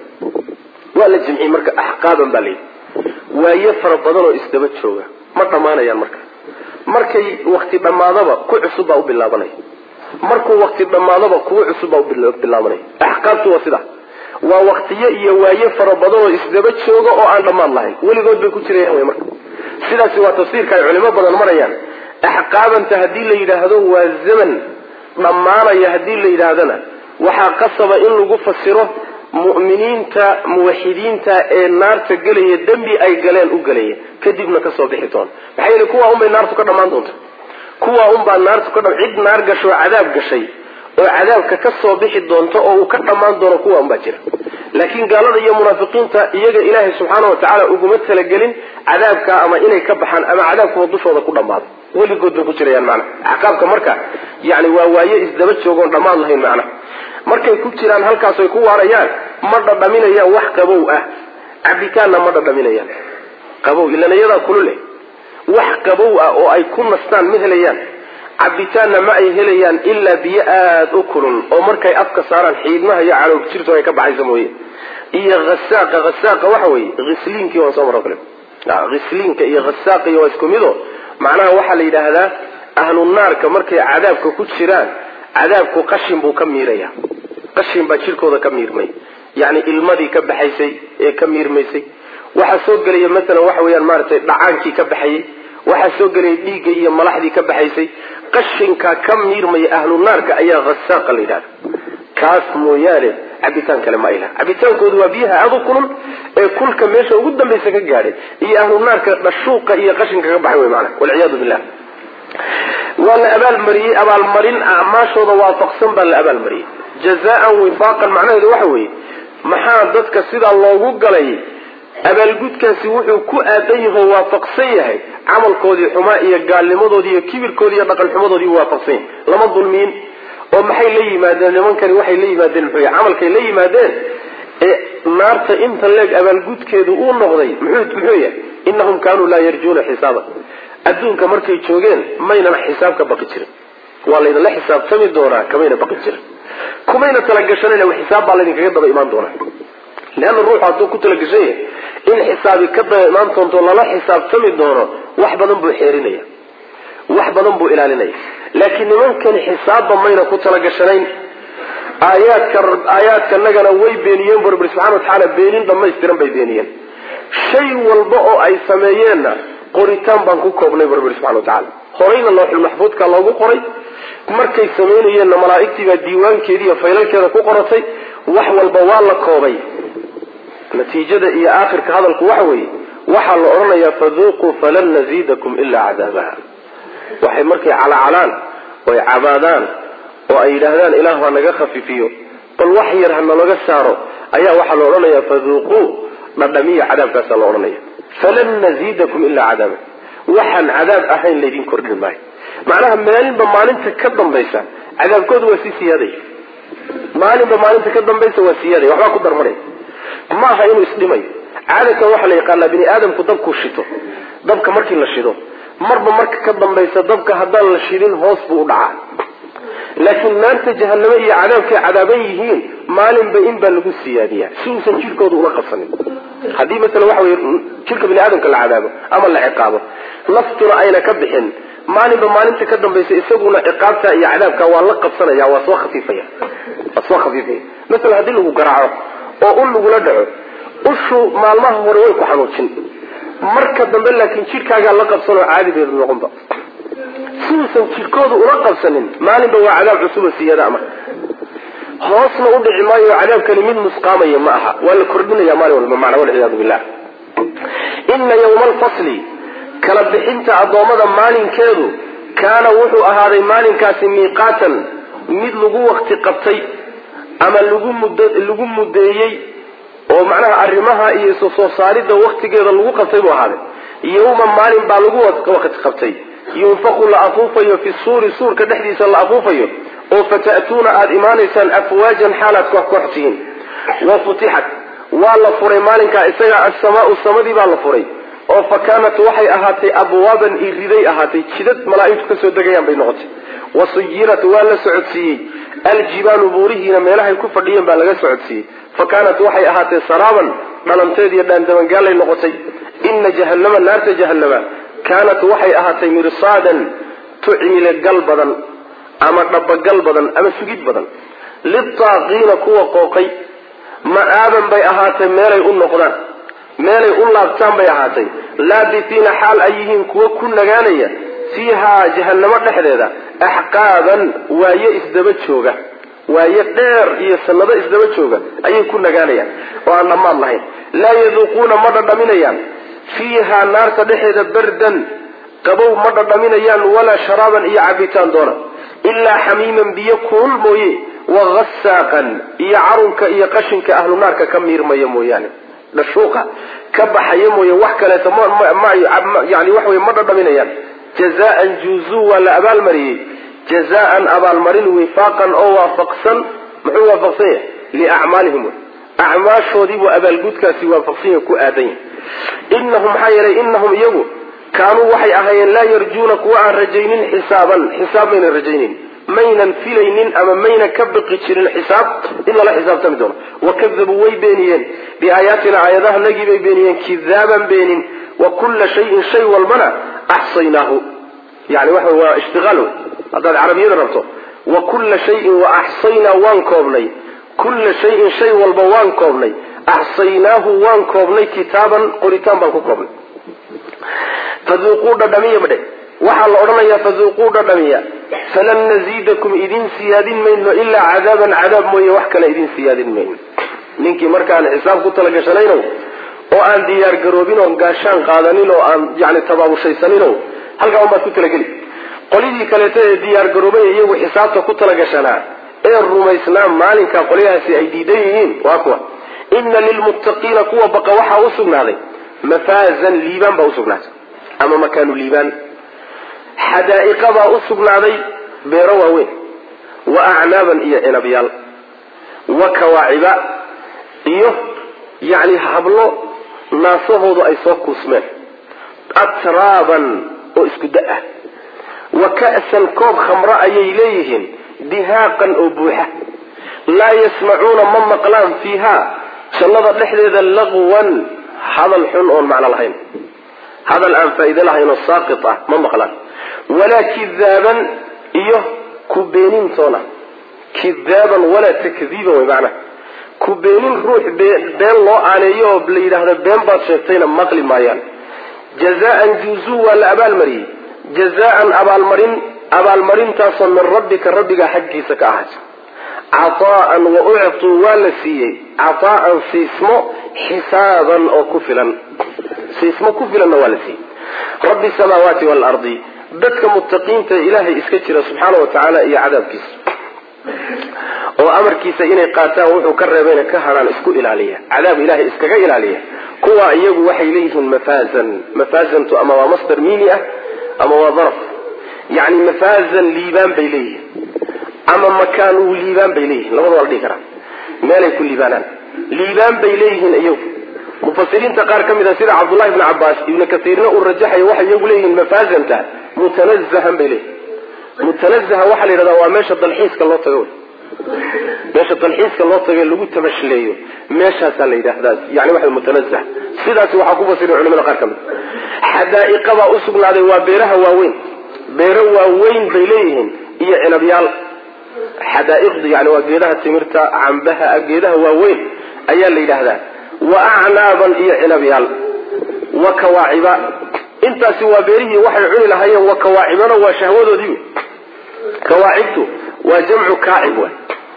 Speaker 1: waa la jimciyey marka axqaaban baa layidhi waayo fara badan oo isdaba jooga ma dhammaanayaan marka markay wakti dhammaadaba ku cusub baa u bilaabanaya markuu wakti dhammaadaba kuwo cusub baa u bilaabanaya axqaabtu waa sidaa waa waktiyo iyo waayo fara badan oo isdaba jooga oo aan dhammaan lahayn weligood bay ku jirayaan wy marka sidaasi waa tafsiirka ay culimo badan marayaan axqaabanta haddii la yidhaahdo waa zaman dhammaanaya haddii la yidhaahdana waxaa qasaba in lagu fasiro mu'miniinta muwaxidiinta ee naarta gelaya dembi ay galeen u gelaya kadibna kasoo bixi doona maxaa yeele kuwaa unbay naartu ka dhammaan doonta kuwaa unbaa naartu ka cid naar gasho cadaab gashay oo cadaabka ka soo bixi doonto oo uu ka dhammaan doono kuwa unbaa jira laakiin gaalada iyo munaafiqiinta iyaga ilaahay subxaana watacaala uguma talagelin cadaabka ama inay ka baxaan ama cadaabkuwa dushooda ku dhammaado weligood bay ku jirayaan macna axqaabka marka yani waa waaye isdaba joogoon dhammaan lahayn macna markay ku jiraan halkaas ay ku waarayaan ma dhadhaminayaan wax qabow ah cabitaanna ma dhadhaminayaan qabow ilan iyadaa kulu leh wax qabow ah oo ay ku nastaan ma helayaan cabitaanna ma ay helayaan ilaa biyo aada u kulul oo markay afka saaraan xiidmaha iyo caloog jirto ay ka baxaysa mooye iyo hasaaqa hasaaqa waxa weeye hisliinkii waan soo maro kale hisliinka iyo hasaaqiy waa isku mido macnaha waxaa la yidhaahdaa ahlu naarka markay cadaabka ku jiraan cadaabku qashin buu ka miiraya qashin baa jirkooda ka miirmay yacni ilmadii ka baxaysay ee ka miirmaysay waxaa soo gelaya masalan waxa weeyaan maaragtay dhacaankii ka baxayay waxaa soo gelaya dhiigga iyo malaxdii ka baxaysay qashinka ka miirmaya ahlu naarka ayaa hasaaqa la yidhahda kaas mooyaane cabitaan kale ma ay laha cabitaankoodu waa biyaha aada u kulul ee kulka meesha ugu dambaysa ka gaadhay iyo ahlu naarka dhashuuqa iyo qashinka ka baxay wey maana walciyaadu billah waa la abaalmariyey abaalmarin acmaashooda waafaqsan baa la abaalmariyey jazaan wifaaqan macnaheedu waxa weeye maxaa dadka sidaa loogu galay abaalgudkaasi wuxuu ku aadan yaho waafaqsan yahay camalkoodii xumaa iyo gaalnimadoodii iyo kibirkoodii iyo dhaqan xumadoodii waafaqsan yahay lama dulmiin oo maxay la yimaadeen nimankani waxay la yimaadeen muxuu yahay camalkay la yimaadeen ee naarta inta leeg abaalgudkeedu uu noqday muxuu muxuu yahay innahum kaanuu laa yarjuuna xisaaba adduunka markay joogeen maynan xisaab ka baqi jirin waa laydinla xisaabtami doonaa kamayna baqi jirin kumayna talagashanan xisaab baa laydinkaga daba imaan doonaa leanna ruuxu hadduu ku talagashan yahay in xisaabi ka daba imaan doonto lala xisaabtami doono wax badan buu xeerinaya wax badan buu ilaalinaya laakiin nimankani xisaabba mayna ku talagashanayn aayaadka aayaadkanagana way beeniyeen bu rabbi subxana watacaala beenin dhamaystiran bay beeniyeen shay walba oo ay sameeyeenna qoritaan baan ku koobnay bu rabbi subxana watacaala horayna looxul maxfuudka loogu qoray markay samaynayeenna malaa'igtii baa diiwaankeedi iyo faylalkeeda ku qoratay wax walba waa la koobay natiijada iyo aakhirka hadalku waxa weeye waxaa la odhanayaa faduuquu falan naziidakum ilaa cadaabaha waxay markay calaacalaan oy cabaadaan oo ay yidhaahdaan ilaah ha naga khafiifiyo bal wax yar ha nalaga saaro ayaa waxaa la odhanaya faduuquu dhadhamiya cadaabkaasaa la odhanaya falan naziidakum ilaa cadaaba waxaan cadaab ahayn laydin kordhin maayo macnaha maalinba maalinta ka dambaysa cadaabkooda waa sii siyaaday maalinba maalinta ka dambaysa waa siyaaday waxbaa ku darmanay ma aha inuu isdhimayo caadatan waxaa la yaqaanaa bini aadamku dabkuu shito dabka markii la shido marba marka ka dambaysa dabka haddaan la shidin hoos buu u dhacaa laakiin naarta jahanamo iyo cadaabkay cadaaban yihiin maalinba in baa lagu siyaadiyaa si uusan jirkooda ula qabsanin haddii masala waxa wey jirka bini aadamka la cadaabo ama la ciqaabo naftuna ayna ka bixin maalinba maalinta ka dambaysa isaguna ciqaabta iyo cadaabka waa la qabsanaya waa soo khafiifaya waa soo khafiifaya masala haddii lagu garaaco oo ul lagula dhaco ushu maalmaha hore way ku xanuujin marka dambe laakiin jidhkaagaa la qabsanoo caadigeedu noqonba siduusan jidhkooda ula qabsanin maalinba waa cadaab cusuba siyada ama hoosna u dhici maayo cadaabkani mid nusqaamaya ma aha waa la kordhinaya maalin walba macna walciyaadu billah ina yawma alfasli kala bixinta addoommada maalinkeedu kaana wuxuu ahaaday maalinkaasi miiqaatan mid lagu wakti qabtay ama lagu mud lagu mudeeyey oo macnaha arrimaha iyo isu soo saaridda waktigeeda lagu qabtay buu ahaaday yawma maalin baa lagu wakti qabtay yunfaqu la afuufayo fi suuri suurka dhexdiisa la afuufayo oo fata'tuuna aada imaanaysaan afwaajan xaalaad koox koox tihiin wa futixat waa la furay maalinkaa isaga assamaau samadii baa la furay oo fa kaanat waxay ahaatay abwaaban iriday ahaatay jidad malaaigtu kasoo degayaan bay noqotay wa suyirat waa la socodsiiyey aljibaalu buurihiina meelahay ku fadhiyeen baa laga socodsiiyey fa kaanat waxay ahaatay saraaban dhalanteed iyo dhaandabangaalay noqotay ina jahanama naarta jahanama kaanat waxay ahaatay mirsaadan tucmile gal badan ama dhabagal badan ama sugid badan litaaqiina kuwa qooqay ma-aaban bay ahaatay meelay u noqdaan meelay u laabtaan bay ahaatay laabitiina xaal ay yihiin kuwo ku nagaanaya fiihaa jahanamo dhexdeeda axqaaban waaye isdaba jooga waaye dheer iyo sanado isdaba jooga ayay ku nagaanayaan oo aan dhammaad lahayn laa yaduuquuna ma dhadhaminayaan fiihaa naarta dhexeeda bardan qabow ma dhadhaminayaan walaa sharaaban iyo cabitaan doona ilaa xamiiman biyo kulul mooye wahasaaqan iyo carunka iyo qashinka ahlu naarka ka miirmaya mooyaane dhashuuqa ka baxaya mooye wax kaleeto yani wax wey ma dhadhaminayaan jazaan juuzuu waa la abaalmariyey jazaan abaalmarin wifaaqan oo waafaqsan muxuu waafaqsan yahay liacmaalihim acmaashoodiibuu abaalgudkaasi waafaqsan yahay ku aadan yahay inahum maxaa yeelay inahum iyagu kaanuu waxay ahaayeen laa yarjuuna kuwa aan rajaynin xisaaban xisaab maynan rajaynin maynan filaynin ama maynan ka baqi jirin xisaab in lala xisaabtami doono wakadabuu way beeniyeen biaayaatina aayadaha nagii bay beeniyeen kidaaban beenin wa kulla shayin shay walbana axsaynaahu yani waxa waa ishtiaal haddaad carabiyada rabto wa kulla shayin wa axsaynaa waan koobnay kulla shayin shay walba waan koobnay axsaynaahu waan koobnay kitaaban qoritaan baan ku koobnay faduuquu dhadhamiya badhe waxaa la odhanayaa faduuquu dhadhamiya falan naziidakum idin siyaadin mayno ilaa cadaaban cadaab mooye wax kale idin siyaadin mayno ninkii markaan xisaab ku talagashanayno oo aan diyaar garoobin oo gaashaan qaadanin oo aan yani tabaabushaysanino halkaa unbaad ku talageli qolyadii kaleeto ee diyaar garoobay iyagu xisaabta ku talagashanaa ee rumaysnaa maalinka qolyahaasi ay diidan yihiin waa kuwa ina lilmuttaqiina kuwa baqa waxaa u sugnaaday mafaazan liibaan baa usugnaatay ama makaanu liibaan xadaa'iqa baa u sugnaaday beero waaweyn wa acnaaban iyo cinabyaal wa kawaaciba iyo yacni hablo naasahoodu ay soo kuusmeen atraaban oo isku da ah wa ka'san koob khamro ayay leeyihiin dihaaqan oo buuxa laa yasmacuuna ma maqlaan fiiha jannada dhexdeeda laqwan hadal xun oon macno lahayn hadal aan faa'iide lahayn oo saaqit ah ma maqlaan walaa kidaaban iyo ku beenintoona kidaaban walaa takdiiban way macnaha ku beenin ruux been loo aaneeyo oo la yidhaahdo been baad sheegtayna maqli maayaan jazaan juuzuu waa la abaalmariyey jazaan abaalmarin abaalmarintaasoo min rabbika rabbiga xaggiisa ka ahaatay cataa'an wa uctuu waa la siiyey cataa'an siismo xisaaban oo ku filan siismo ku filanna waa la siiyey rabbi samaawaati waalardi dadka muttaqiinta ilaahay iska jira subxaana wa tacaala iyo cadaabkiisa oo amarkiisa inay qaataan wuxuu ka reebayna ka hadhaan isku ilaaliya cadaab ilahay iskaga ilaaliya kuwa iyagu waxay leeyihiin mafaazan mafaazantu ama waa masdar miini ah ama waa daraf yani mafaazan liibaan bay leeyihiin ama makaanu liibaan bay leeyihin labada waa la dhihi karaa meelay ku liibaanaan liibaan bay leeyihiin iyagu mufasiriinta qaar ka mid a sida cabdullahi bni cabaas ibnu kasiirna uu rajaxayo waxay iyagu leeyihiin mafaazanta mutanazahan bay leeyihin mutanazaha waxaa la yidhahdaa waa meesha dalxiiska loo tago meesha dalxiiska loo tago lagu tabashleeyo meeshaasaa la yidhaahdaa yani waxa mutanazah sidaasi waxaa ku fasira culimada qaar ka mid xadaa'iqa baa usugnaaday waa beeraha waaweyn beero waaweyn bay leeyihiin iyo cinabyaal xadaa'iqdu yani waa geedaha timirta cambaha geedaha waaweyn ayaa la yidhaahdaa wa acnaaban iyo cinabyaal wa kawaaciba intaasi waa beerihii waxay cuni lahaayeen wa kawaacibana waa shahwadoodii kawaacibtu waa jamcu kaacib w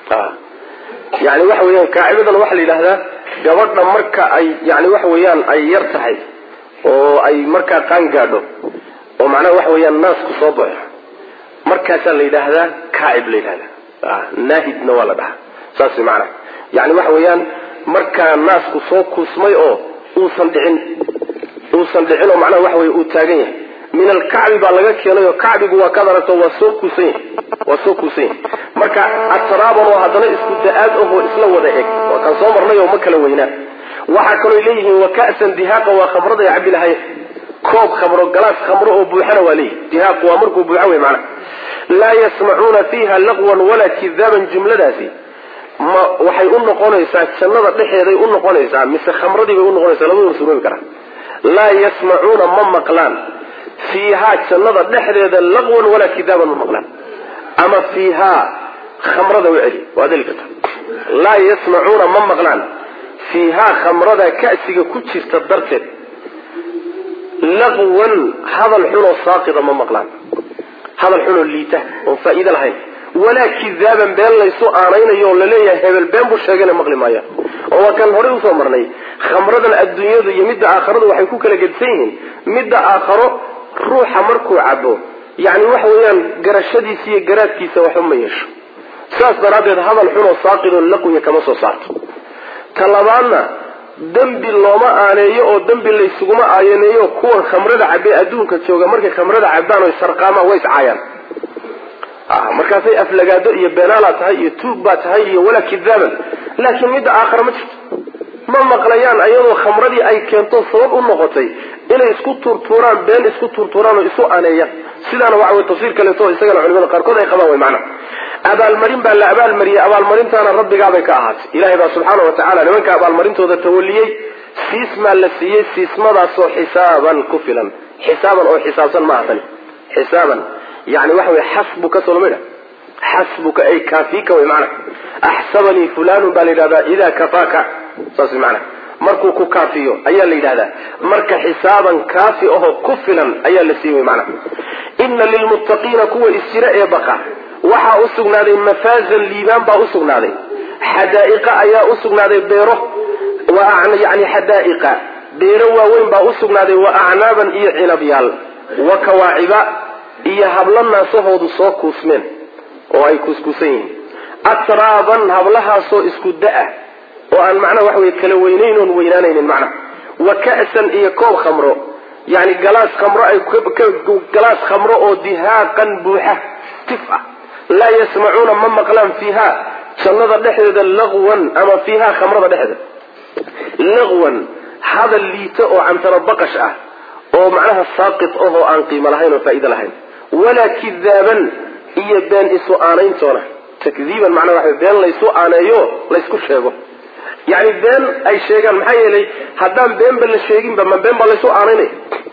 Speaker 1: yani waxa weeyaan kaacibadan waxaa la yidhahdaa gabadha marka ay yani waxa weeyaan ay yar tahay oo ay markaa qaan gaadho oo macnaha waxa weeyaan naasku soo baxo markaasaa la yidhaahdaa kaacib la yidhahdaa naahidna waa la dhahaa saas macnaha yani waxa weeyaan markaa naasku soo kuusmay oo uusan dhicin uusan dhicin oo macnaha waxa weye uu taagan yahay min alkacbi baa laga keenay oo kacbigu waa kaad aragto waa soo kuusan yahay waa soo kuusan yahay marka atraaban oo haddana isku da-aad ahoo isla wada eg waa kan soo marnay oo ma kala weynaa waxaa kaloo leeyihiin wa ka'san dihaaqa waa khamrada ay cabi lahayen koob khamro galaas khamro oo buuxana waa leeyihi dihaaqu waa markuu buuxa wey macnaha laa yasmacuuna fiiha laqwan walaa kidaaban jumladaasi ma waxay u noqonaysaa jannada dhexeeday u noqonaysaa mise khamradii bay unoqonaysaa labaduna suroobi karaa laa yasmacuuna ma maqlaan fiihaa jannada dhexdeeda laqwan walaa kidaaban ma maqlaan ama fiihaa khamrada u celi waa deli karta laa yasmacuuna ma maqlaan fiihaa khamrada ka'siga ku jirta darteed laqwan hadal xunoo saaqida ma maqlaan hadal xunoo liita oon faa'iide lahayn walaa kidaaban been laysu aanaynayo oo laleeyahay hebel been buu sheegayna maqli maayaan oo waa kan horey usoo marnay khamradan adduunyadu iyo midda aakharadu waxay ku kala gedsan yihiin midda aakharo ruuxa markuu cabo yani waxa weeyaan garashadiisa iyo garaadkiisa waxba ma yeesho sidaas daraaddeed hadal xunoo saaqidoo laqwiya kama soo saarto ta labaadna dembi looma aaneeyo oo dembi laysuguma aayaneeyo kuwan khamrada cabee adduunka jooga markay khamrada cabaan oy sarqaamaan way iscaayaan markaasay aflagaado iyo beenaalaa tahay iyo tuug baa tahay iyo walaa kidaaban laakiin midda aakhara ma jirto ma maqlayaan ayadoo khamradii ay keento sabab u noqotay inay isku tuurtuuraan been isku tuurtuuraan oo isu aneeyaan sidaana waxa wey tafsiir kaleeto isagana culimada qaarkood ay qabaan way macnaha abaalmarin baa la abaalmariyey abaalmarintaana rabbigaabay ka ahaatay ilahay baa subxaana wa tacala nimanka abaalmarintooda tawaliyey siismaa la siiyey siismadaasoo xisaaban ku filan xisaaban oo xisaabsan maaha tani xisaaban yani waxa wey xasbuka solomidha xasbuka ay kaafika way macnaha axsabanii fulanun baa la yidhahdaa idaa kafaaka saas macnaha markuu ku kaafiyo ayaa la yidhahdaa marka xisaaban kaafi ahoo ku filan ayaa la siiy wy macnaha ina lilmuttaqiina kuwa isjira ee baqa waxaa u sugnaaday mafaazan liibaan baa usugnaaday xadaa'iqa ayaa usugnaaday beero yani xadaa'iqa beero waaweyn baa usugnaaday wa acnaaban iyo cinabyaal wa kawaaciba iyo hablo naasahoodu soo kuusmeen oo ay kuuskuusan yihiin atraaban hablahaasoo isku da-a oo aan macnaha waxa wey kala weynayn oon weynaanaynin macnaha wa ka'san iyo koob khamro yani galaas khamro ay galaas khamro oo dihaaqan buuxa tif ah laa yasmacuuna ma maqlaan fiiha jannada dhexdeeda laqwan ama fiiha khamrada dhexdeeda laqwan hadal liito oo cantaro baqash ah oo macnaha saaqit ahoo aan qiimo lahayn oo faa'iide lahayn walaa kidaaban iyo been isu aanayntoona takdiiban macnaha waxa been laysu aaneeyo laysku sheego yani been ay sheegaan maxaa yeelay haddaan beenba la sheeginba ma been baa laysu aanaynaya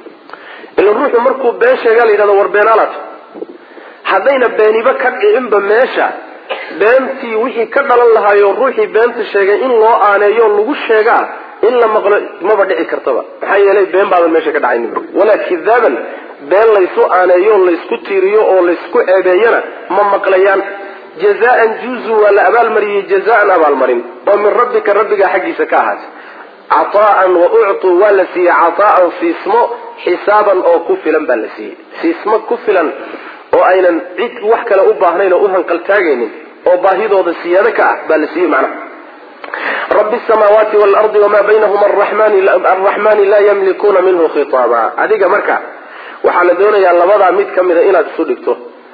Speaker 1: ila ruuxu markuu been sheegaa la yidhahdo war beenaalaat haddayna beeniba ka dhicinba meesha beentii wixii ka dhalan lahaayo ruuxii beenta sheegay in loo aaneeyo lagu sheegaa in la maqlo maba dhici kartaba maxaa yeelay been baaban meesha ka dhacaynin walaa kidaaban been laysu aaneeyo laysku tiiriyo oo laysku ceebeeyana ma maqlayaan jazaan juzu waa la abaalmariyey jazaan abaalmarin oo min rabbika rabbigaa xaggiisa ka ahaatay cataan wa uctuu waa la siiyey cataan siismo xisaaban oo ku filan baa la siiyey siismo ku filan oo aynan cid wax kale u baahnayn oo u hanqaltaagaynin oo baahidooda siyaado ka ah baa la siiyey macnaha rabbi samaawaati waalardi wamaa baynahuma arraxmani laa yamlikuuna minhu khitaaba adiga marka waxaa la doonayaa labadaa mid ka mida inaad isu dhigto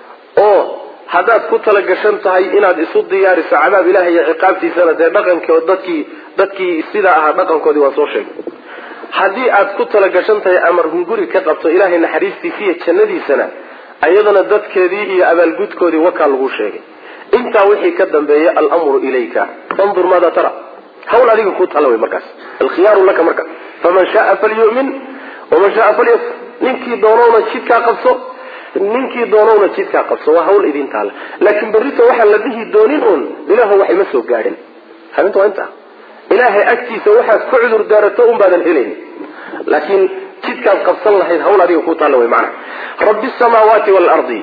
Speaker 1: oo haddaad ku talagashan tahay inaad isu diyaariso cadaab ilahi iyo ciqaabtiisana dee dhaqanko dadkii dadkii sidaa ahaa dhaqankoodii waan soo sheegay haddii aad ku talagashan tahay amar hunguri ka qabto ilaahay naxariistiisa iyo jannadiisana ayadana dadkeedii iyo abaalgudkoodii wakaa lagu sheegay intaa wixii ka dambeeya almru ilayka fandur maada tara hawl adiga ku tala wey markaas alkhiyaaru laka marka faman shaaa falyumin waman shaaa falyakfur ninkii doonowna jidkaa qabso ninkii doonowna jidkaa qabso waa hawl idin taala laakiin berrito waxaan la dhihi doonin uun ilaahu wax ima soo gaadhin habinta waa intaa ilaahay agtiisa waxaad ku cudur daarato un baadan helayn laakiin jidkaad qabsan lahayd hawl adiga ku taalla wey macana rabbi samaawaati waalardi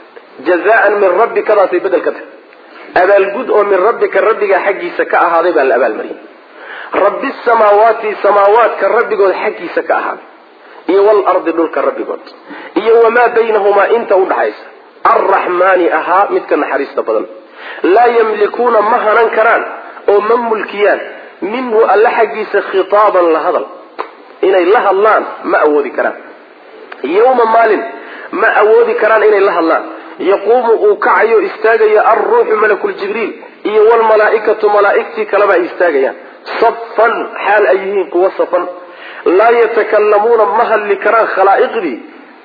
Speaker 1: jazaan min rabbikadaasay bedel ka tahay abaalgud oo min rabbika rabbiga xaggiisa ka ahaaday baa la abaalmariyay rabbi samaawaati samaawaadka rabbigood xaggiisa ka ahaaday iyo walardi dhulka rabbigood iyo wamaa baynahumaa inta udhaxaysa arraxmaani ahaa midka naxariista badan laa yamlikuuna ma hanan karaan oo ma mulkiyaan minhu alla xaggiisa khitaaban la hadal inay la hadlaan ma awoodi karaan yowma maalin ma awoodi karaan inay la hadlaan yaquumu uu kacayo istaagayo alruuxu malakuljibriil iyo wlmalaaikatu malaaigtii kaleba ay istaagayaan safan xaal ay yihiin kuwa safan laa yatakalamuuna ma hadli karaan khalaa'iqdii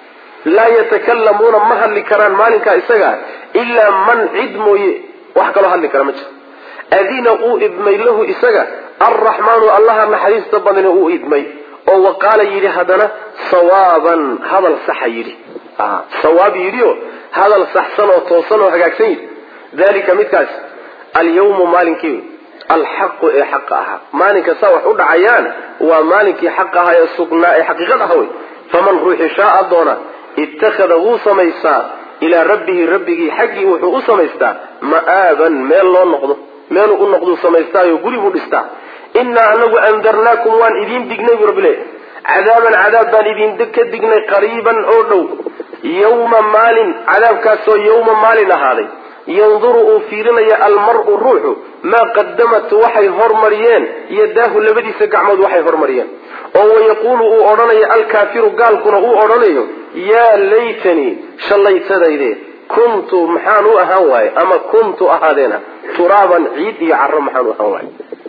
Speaker 1: laa yatakalamuuna ma hadli karaan maalinkaa isagaa ilaa man cid mooye wax kaloo hadli kara ma jiro adina uu idmay lahu isaga alraxmaanu allaha naxariista badani uu idmay oo waqaala yidhi haddana sawaaban hadal saxa yidhi sawaab yidhio hadal saxsan oo toosan oo hagaagsan yidhi dalika midkaas alyawmu maalinkii alxaqu ee xaqa ahaa maalinka saa wax u dhacayaan waa maalinkii xaq ahaa ee sugnaa ee xaqiiqad aha wey faman ruuxi shaaa doona ittakhada wuu samaystaa ilaa rabbihi rabbigii xaggii wuxuu u samaystaa ma'aaban meel loo noqdo meeluu u noqduu samaystaayo guri buu dhistaa innaa anagu andarnaakum waan idiin dignay bu rabbi le cadaaban cadaab baan idinka dignay qariiban oo dhow yawma maalin cadaabkaasoo yawma maalin ahaaday yanduru uu fiirinaya almar-u ruuxu maa qadamat waxay hormariyeen yadaahu labadiisa gacmood waxay hormariyeen oo wayaquulu uu odhanayo alkaafiru gaalkuna uu odhanayo yaa laytanii shallaytadayde kuntu maxaan u ahaan waaye ama kuntu ahaadeena turaaban ciid iyo caro maxaan u ahaan waaye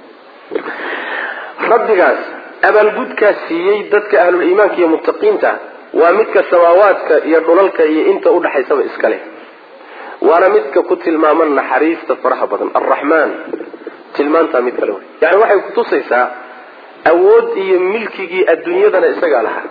Speaker 1: rabbigaas abaalgudkaas siiyey dadka ahlul iimaanka iyo muttaqiinta waa midka samaawaadka iyo dhulalka iyo inta udhaxaysaba iska leh waana midka ku tilmaaman naxariista faraha badan alraxmaan tilmaantaa mid kale wey yani waxay kutusaysaa awood iyo milkigii adduunyadana isagaa lahaa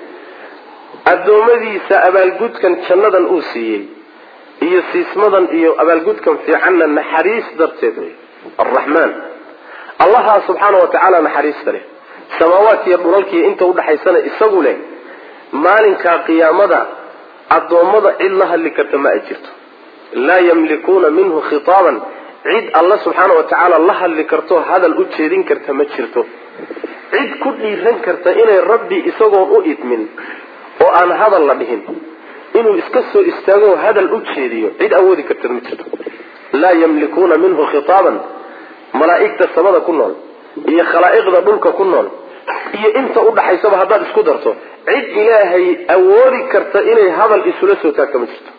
Speaker 1: addoommadiisa abaalgudkan jannadan uu siiyey iyo siismadan iyo abaalgudkan fiicanna naxariis darteed wey alraxmaan allahaa subxaana wa tacaala naxariista leh samaawaadka iyo dhulalkiiyo inta udhaxaysana isagu leh maalinkaa qiyaamada addoommada cid la hadli karta ma ay jirto laa yamlikuuna minhu khitaaban cid alla subxaana wa tacaala la hadli karto hadal u jeedin karta ma jirto cid ku dhiiran karta inay rabbi isagoon u idmin oo aan hadal la dhihin inuu iska soo istaago hadal u jeediyo cid awoodi karta ma jirto laa yamlikuuna minhu khitaaban malaa'igta samada ku nool iyo khalaa'iqda dhulka ku nool iyo inta udhaxaysaba haddaad isku darto cid ilaahay awoodi karta inay hadal isula soo taagto ma jirto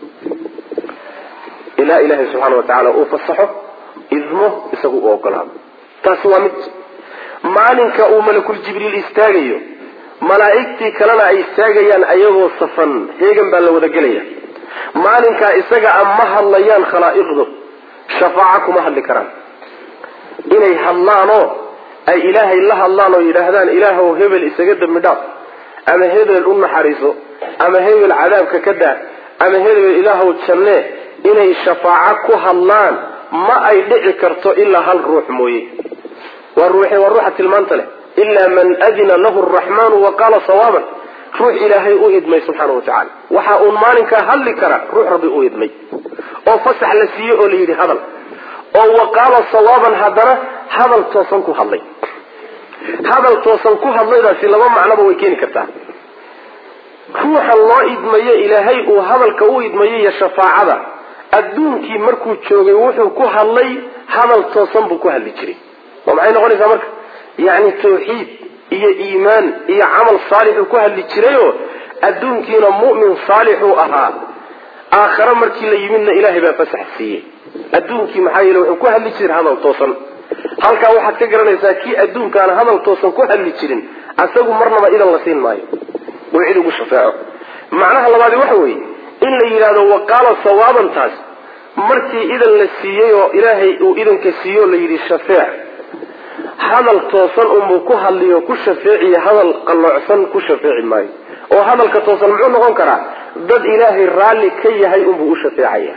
Speaker 1: ilaa ilaahay subxaana wa tacaala uu fasaxo idmo isagu u ogolaado taasi waa mid maalinka uu malakul jibriil istaagayo malaa'igtii kalena ay istaagayaan ayagoo safan heegan baa la wada gelaya maalinkaa isaga a ma hadlayaan khalaa'iqdu shafaaco kuma hadli karaan inay hadlaanoo ay ilaahay la hadlaan oo yidhaahdaan ilaahow hebel isaga dembi dhaaf ama hebel u naxariiso ama hebel cadaabka ka daa ama hebel ilaahow jannee inay shafaaco ku hadlaan ma ay dhici karto ilaa hal ruux mooye waa ruuxe waa ruuxa tilmaanta leh ilaa man adina lahu araxmaanu wa qaala sawaaban ruux ilaahay u idmay subxaana wa tacala waxa uun maalinkaa hadli kara ruux rabbi u idmay oo fasax la siiyey oo la yidhi hadal oo wa qaala sawaaban haddana hadal toosan ku hadlay hadal toosan ku hadlaydaasi laba macnoba way keeni kartaa ruuxa loo idmayo ilaahay uu hadalka u idmayo iyo shafaacada adduunkii markuu joogay wuxuu ku hadlay hadal toosan buu ku hadli jiray oo maxay noqonaysaa marka yacni tawxiid iyo iimaan iyo camal saalixuu ku hadli jirayoo adduunkiina mu'min saalixuu ahaa aakhare markii la yimidna ilaahay baa fasax siiyey adduunkii maxaa yeele wuxuu ku hadli jiray hadal toosan halkaa waxaad ka garanaysaa kii adduunkaana hadal toosan ku hadli jirin asagu marnaba idan la siin maayo uu cid ugu shafeeco macnaha labaadi waxa weeye in la yidhahdo waqaala sawaabantaas markii idan la siiyey oo ilaahay uu idanka siiyo la yidhi shafeec hadal toosan unbuu ku hadliyo ku shafeeciya hadal qalloocsan ku shafeeci maayo oo hadalka toosan muxuu noqon karaa dad ilaahay raalli ka yahay unbuu u shafeecaya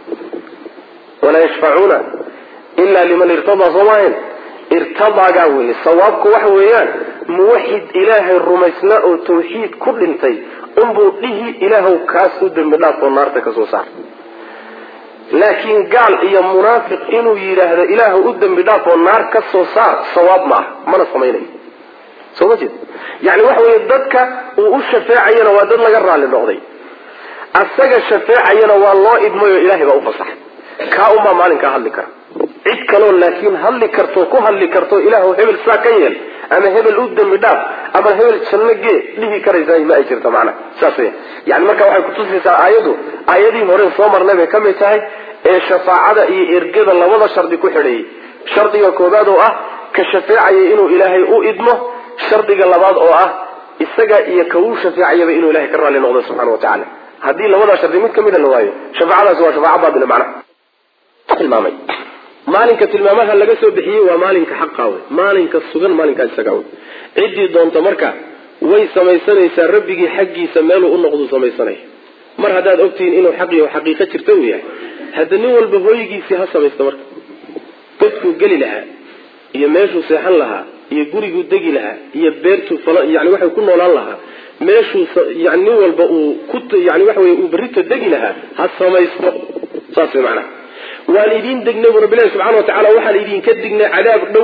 Speaker 1: walaa yashfacuuna ila liman irtadaa soo maahayn irtadaagaa weye sawaabku waxa weeyaan muwaxid ilaahay rumaysnaa oo tawxiid ku dhintay unbuu dhihi ilaahw kaas u dembi dhaaf oo naarta ka soo saar laakiin gaal iyo munaafiq inuu yidhaahdo ilaah u dembi dhaaf oo naar ka soo saar sawaab ma ah mana samaynayo soo ma jeed yani waxa weeye dadka uu u shafeecayana waa dad laga raalli noqday asaga shafeecayana waa loo idmay oo ilahay baa u fasaxay kaa unbaa maalinkaa hadli kara cid kaloo laakiin hadli karto ku hadli karto ilaahw hebel saa ka yeel ama hebel u dembi dhaaf ama hebel janno gee dhihi karaysaa ma ay jirto macnaha saas weya yani marka waxay kutusaysaa aayaddu aayadii hore soo marnay bay ka mid tahay ee shafaacada iyo ergada labada shardi ku xidhayay shardiga koobaad oo ah ka shafeecaya inuu ilaahay u idmo shardiga labaad oo ah isaga iyo ka uu shafeecayaba inuu ilahay ka raalli noqdo subxana wa tacala haddii labadaa shardi mid kamida la waayo shafaacadaasi waa shafaaca baatila macnaha tilmaamay maalinka tilmaamaha laga soo bixiyey waa maalinka xaqa wey maalinka sugan maalinkaa isaga wey ciddii doonta marka way samaysanaysaa rabbigii xaggiisa meeluu u noqdu samaysanaya mar haddaad ogtihiin inuu xaq iyo xaqiiqo jirta uu yahay hadda nin walba hooygiisii ha samaysta marka godkuu geli lahaa iyo meeshuu seexan lahaa iyo guriguu degi lahaa iyo beertuu yani waxay ku noolaan lahaa meeshuu yani nin walba uu ku yani waxa wey uu berrito degi lahaa ha samaysto saas way macnaha waan idiin degnay bu rabbilahi subxana wa tacala waxaan idinka dignay cadaab dhow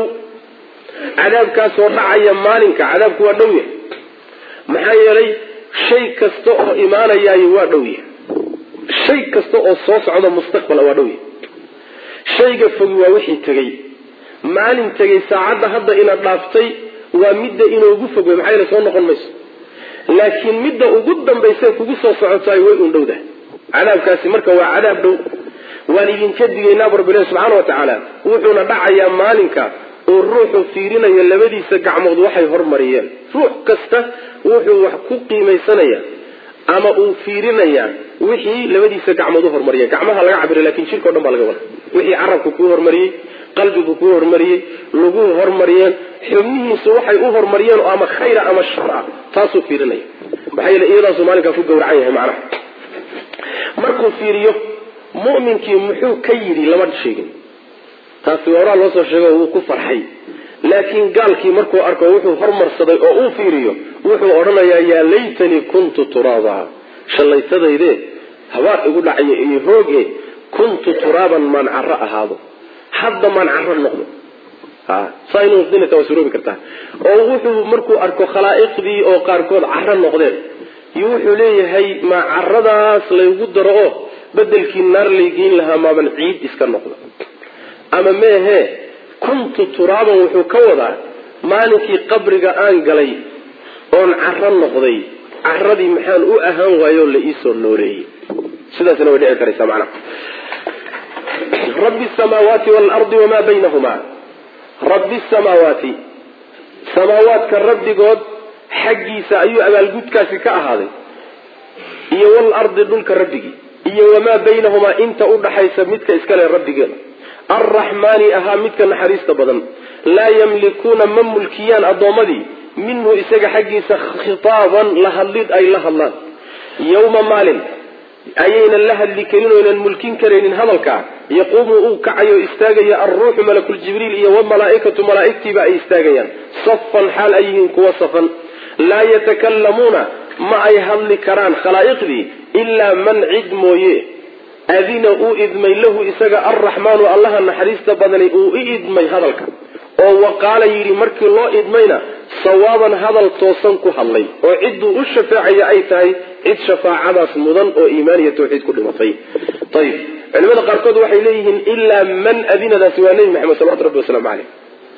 Speaker 1: cadaabkaasoo dhacaya maalinka cadaabku waa dhow yahay maxaa yeelay shay kasta oo imaanayaayo waa dhow yahay shay kasta oo soo socda mustaqbala waa dhow yahay shayga fogi waa wixii tegey maalin tegay saacadda hadda ina dhaaftay waa midda inoogu fog wey maxaa yeele soo noqon mayso laakiin midda ugu dambaysa kugu soo socotaay way un dhowdahay cadaabkaasi marka waa cadaab dhow waan idinka digaynaa bu rabbilahi subxaana wa tacaala wuxuuna dhacayaa maalinka oo ruuxu fiirinayo labadiisa gacmood waxay hormariyeen ruux kasta wuxuu wax ku qiimaysanaya ama uu fiirinayaa wixii labadiisa gacmood u hormariyeen gacmaha laga cabira lakin jirka o dhan baa laga wada wixii carabku kuu hormariyey qalbigu kuu hormariyey laguhu hormariyeen xubnihiisu waxay u hormariyeen oo ama khayra ama shar ah taasuu fiirinaya maxaa yeele iyadaasuu maalinkaa ku gawracan yahay macnaha markuu fiiriyo mu'minkii muxuu ka yidhi lama sheegin taasi waa horaa loo soo sheego wuu ku farxay laakiin gaalkii markuu arko wuxuu hormarsaday oo uu fiiriyo wuxuu odhanayaa yaa laytanii kuntu turaaba shallaytadayde habaar igu dhacayo iyo hooge kuntu turaaban maan caro ahaado hadda maan caro noqdo saa inuu dinata waa suroobi kartaa oo wuxuu markuu arko khalaa'iqdii oo qaarkood caro noqdeen iyo wuxuu leeyahay ma caradaas laygu daro oo bedelkii naar laygeyn lahaa maaban ciid iska noqdo ama meehe kuntu turaaban wuxuu ka wadaa maalinkii qabriga aan galay oon caro noqday caradii maxaan u ahaan waayo la iisoo nooleeyey sidaasna way dhici karaysaa macnaha rabbi samaawaati waalardi wamaa baynahuma rabbi samaawaati samaawaadka rabbigood xaggiisa ayuu abaalgudkaasi ka ahaaday iyo walardi dhulka rabbigii iyo wamaa baynahumaa inta udhaxaysa midka iskale rabbigeeda arraxmaani ahaa midka naxariista badan laa yamlikuuna ma mulkiyaan addoommadii minhu isaga xaggiisa khitaaban la hadlid ay la hadlaan yowma maalin ayaynan la hadli karin oynan mulkin karaynin hadalkaa yaquumu uu kacayo istaagaya alruuxu malakuljibriil iyo wamalaa'ikatu malaa'igtiiba ay istaagayaan safan xaal ay yihiin kuwa safan laa yatakalamuuna ma ay hadli karaan khalaa'iqdii ilaa man cid mooye adina uu idmay lahu isaga alraxmaanu allaha naxariista badani uu i idmay hadalka oo waqaala yidhi markii loo idmayna sawaaban hadal toosan ku hadlay oo cidduu u shafeecaya ay tahay cid shafaacadaas mudan oo iimaan iyo tawxiid ku dhimatay ayib culimada qaarkood waxay leeyihiin ilaa man adinadaasi waa nebi maxamed salawatu rabbi wasalaamu caleyh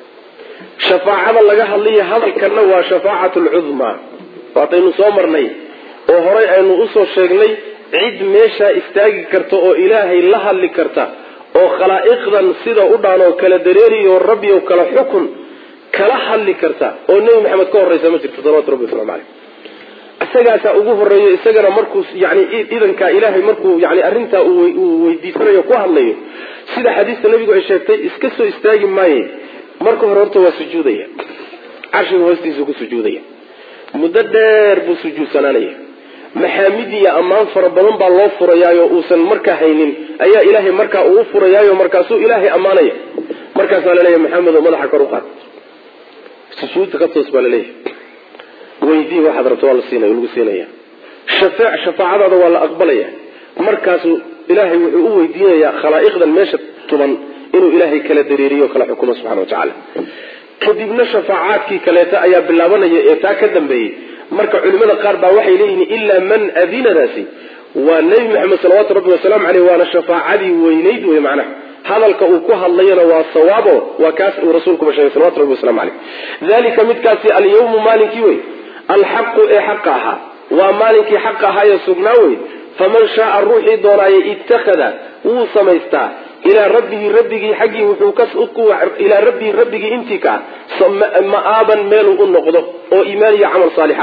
Speaker 1: shafaacada laga hadlaya hadalkanna waa shafaacatu lcudmaa waataynu soo marnay oo horay aynu usoo sheegnay cid meeshaa istaagi karta oo ilaahay la hadli karta oo khalaa'iqdan sida u dhaan oo kala dareeriyo rabbi oo kala xukun kala hadli karta oo nebi maxamed ka horreysa ma jirto salawatu rabbi waslamu caleyh isagaasaa ugu horeeyo isagana markuu yani idankaa ilaahay markuu yani arrintaa uu weydiisanayo ku hadlayo sida xadiista nabigu ay sheegtay iska soo istaagi maaye marka hore horta waa sujuudaya carshiga hoostiisa ku sujuudaya muddo dheer buu sujuudsanaanaya maxaamid iyo ammaan fara badan baa loo furayaayo uusan markaa haynin ayaa ilaahay markaa uu furayaayo markaasuu ilaahay ammaanaya markaasaa laleeyahy maxamedo madaxa kor u qaad sujuudta ka toos baa laleeyahay weydii waxaad rabto waa la siinaya lagu siinaya shafeec shafaacadaada waa la aqbalaya markaasuu ilaahay wuxuu u weydiinayaa khalaa'iqdan meesha tuban inuu ilaahay kala dareeriyo kala xukumo subxana watacaala kadibna shafaacaadkii kaleeta ayaa bilaabanaya ee taa ka dambeeyey marka culimada qaar baa waxay leeyihiin ilaa man adinadaasi waa nebi maxamed salawaatu rabbi wasalaamu caleyh waana shafaacadii weynayd wey macnaha hadalka uu ku hadlayana waa sawaabo waa kaas uu rasuulkuba sheegay salawatu rabbi waslamu caleyh dalika midkaasi alyawmu maalinkii wey alxaqu ee xaqa ahaa waa maalinkii xaqa ahaa ee sugnaa wey faman shaaa ruuxii doonaaye ittakhada wuu samaystaa ilaa rabbihi rabbigii xaggii wuxuu ilaa rabbihi rabbigii intii ka ah ma'aaban meeluu u noqdo oo iimaan iyo camal saalixa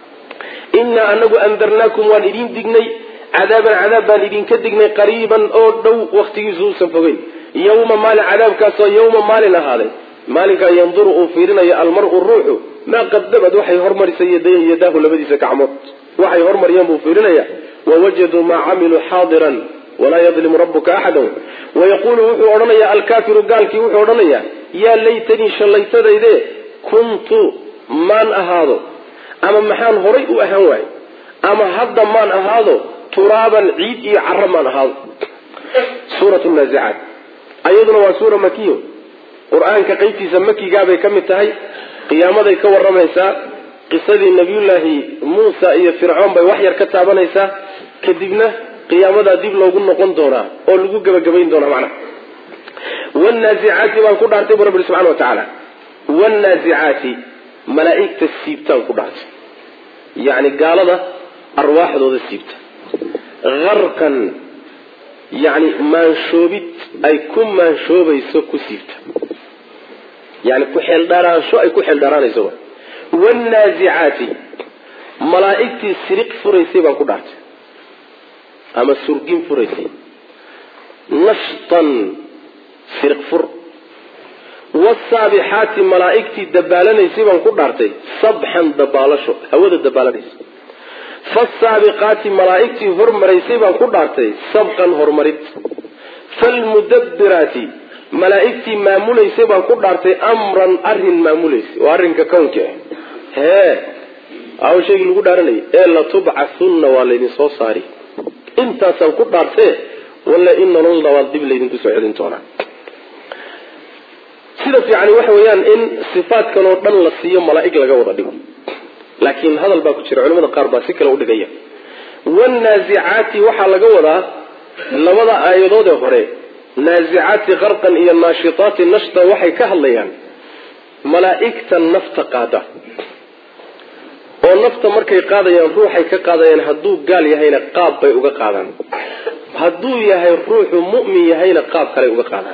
Speaker 1: innaa anagu andarnaakum waan idin dignay cadaaban cadaab baan idinka dignay qariiban oo dhow waktigiisu uusan fogeyn yawma maalin cadaabkaasoo yawma maalin ahaaday maalinkaa yanduru uu fiirinayo almaru ruuxu maa qadamad waxay hormarisay yadaahu labadiisa gacmood waxay hormariyeen buu fiirinaya wawajaduu maa camiluu xaadiran walaa yadlimu rabuka axada wayaquulu wuxuu odhanayaa alkaafiru gaalkii wuxuu odhanayaa yaa laytanii shallaytadayde kuntu maan ahaado ama maxaan horay u ahaan waayo ama hadda maan ahaado turaaban ciid iyo caro maan ahaado suurat naazicaat ayaduna waa suura makiyo qur-aanka qeybtiisa makigaabay ka mid tahay qiyaamaday ka waramaysaa qisadii nabiyullaahi muusa iyo fircoon bay wax yar ka taabanaysaa kadibna qiyaamadaa dib loogu noqon doonaa oo lagu gebagabayn doonaa macnaha wannaazicaati baan ku dhaartay bu rabbi subxana wa tacaala wannaazicaati malaa'igta siibtaan ku dhaartay yacni gaalada arwaaxdooda siibta harkan yacni maanshoobid ay ku maanshoobayso ku siibta yani ku xeeldhaaraansho ay ku xeeldhaaraanayso wannaazicaati malaa'igtii siriq furaysay baan ku dhaartay ama surgin furaysay nashtan siriq fur wasaabixaati malaa'igtii dabaalanaysay baan ku dhaartay sabxan dabaalasho hawada dabaalanaysa fasaabiqaati malaa'igtii hormaraysay baan ku dhaartay sabqan horumarid falmudabbiraati malaa'igtii maamulaysay baan ku dhaartay amran arrin maamulaysay oo arrinka kownka ah hee aw shaygii lagu dhaaranayay ee latubcathunna waa laydin soo saari intaasaan ku dhaartee walla in nololna waa dib laydinku soo celin doonaa sida fiicani waxa weeyaan in sifaadkan oo dhan la siiyo malaa'ig laga wada dhigo laakiin hadal baa ku jira culamada qaar baa si kale udhigaya wannaazicaati waxaa laga wadaa labada aayadood ee hore naazicaati qarqan iyo naashitaati nashta waxay ka hadlayaan malaa'igta nafta qaada oo nafta markay qaadayaan ruuxay ka qaadayaan hadduu gaal yahayna qaab bay uga qaadaan hadduu yahay ruuxu mu'min yahayna qaab kaley uga qaadaan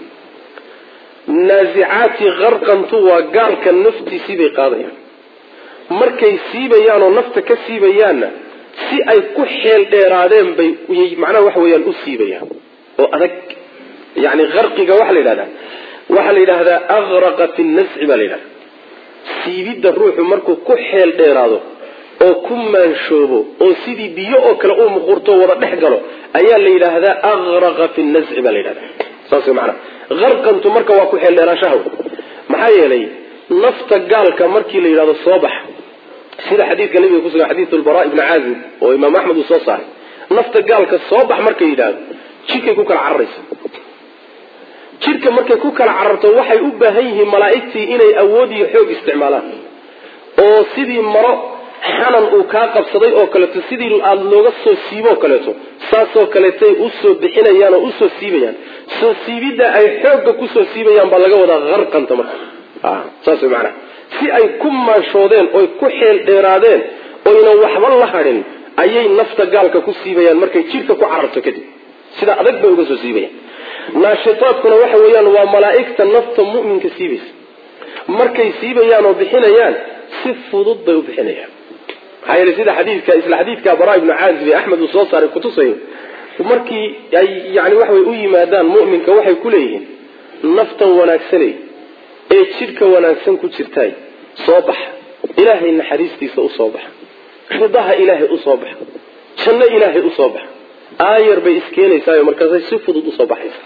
Speaker 1: naazicaati qarqantu waa gaalka naftiisii bay qaadayaan markay siibayaan oo nafta ka siibayaanna si ay ku xeel dheeraadeen bay macnaha waxa weeyaan u siibayaan oo adag yani qarqiga waxaa la yidhahdaa waxaa la yidhahdaa agraqat innasci baa la yidhahda siibidda ruuxu markuu ku xeel dheeraado oo ku maanshoobo oo sidii biyo oo kale uu muquurto wada dhex galo ayaa la yidhaahdaa agraqa fi nasci baa la yidhahda saas way macanaha qarqantu marka waa ku xeel dheeraashaha maxaa yeelay nafta gaalka markii la yidhahdo soo bax sida xadiidka nabiga kusugan xadiidu lbara ibni caazib oo imaam axmed uu soo saaray nafta gaalka soo bax markay yidhaahdo jidhkay ku kala cararaysa jidhka markay ku kala cararto waxay u baahan yihiin malaa'igtii inay awood iyo xoog isticmaalaan oo sidii maro xanan uu kaa qabsaday oo kaleeto sidii aada looga soo siiboo kaleeto saasoo kaleetay usoo bixinayaan oo usoo siibayaan soo siibidda ay xoogga kusoo siibayaan baa laga wadaa harqanta marka saas way macanaha si ay ku maanshoodeen oy ku xeel dheeraadeen oynan waxba la hadhin ayay nafta gaalka ku siibayaan markay jidhka ku cararto kadib sida adag bay uga soo siibayaan naashitaadkuna waxa weeyaan waa malaa'igta nafta mu'minka siibaysa markay siibayaan oo bixinayaan si fudud bay u bixinayaan maxaa yeele sida xadiidka isla xadiidka baraa ibnu caazib ee axmed uu soo saaray kutusayo markii ay yani waxa way u yimaadaan mu'minka waxay ku leeyihiin naftan wanaagsanay ee jidhka wanaagsan ku jirtaay soo baxa ilaahay naxariistiisa usoo baxa ridaha ilaahay usoo baxa janno ilaahay usoo baxa aayar bay iskeenaysaayo markaasay si fudud usoo baxaysa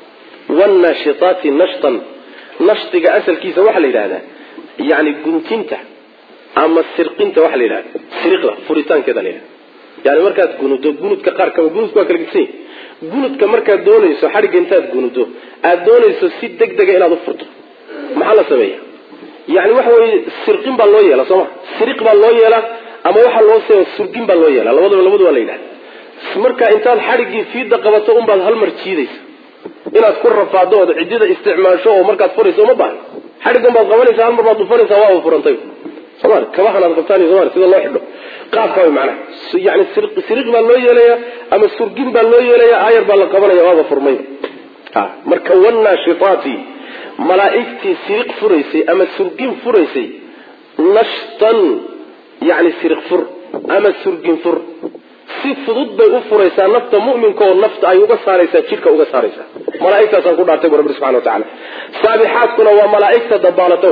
Speaker 1: wannashitaati nashtan nashtiga asalkiisa waxaa la yidhahdaa yani guntinta ama sirqinta waxaa la yidhahda siriqda furitaankeeda la yidhahda yani markaad gunudo gunudka qaar kaba gunudka waa kala gedsan gunudka markaad doonayso xadhigga intaad gunudo aad doonayso si deg dega inaad u furto maxaa la sameeya yani waxa weye sirqin baa loo yeela sooma siriq baa loo yeelaa ama waxaa loo se surgin baa loo yeela labadaba labadu waa la yidhahda marka intaad xadhiggii fiida qabato unbaad hal mar jiidaysa inaad ku rafaado ood ciddida isticmaasho oo markaad furayso uma baahan xadhiggan baad qabanaysa hal mar baad dhufanaysaa waaba furantay somal kabahanaad qabtaan somal sida loo xidho qaabka way macnaha yani siriq baa loo yeelayaa ama surgin baa loo yeelayaa aayar baa la qabanaya waaba furmay marka wannashitaati malaa'igtii siriq furaysay ama surgin furaysay nashtan yani siriq fur ama surgin fur si fudud bay u furaysaa nafta mu'minka oo nafta ay uga saaraysaa jidhka uga saaraysaa malaa'igtaasaan ku dhaartay bu rabbi subxana wa tacala saabixaadkuna waa malaa'igta dabaalato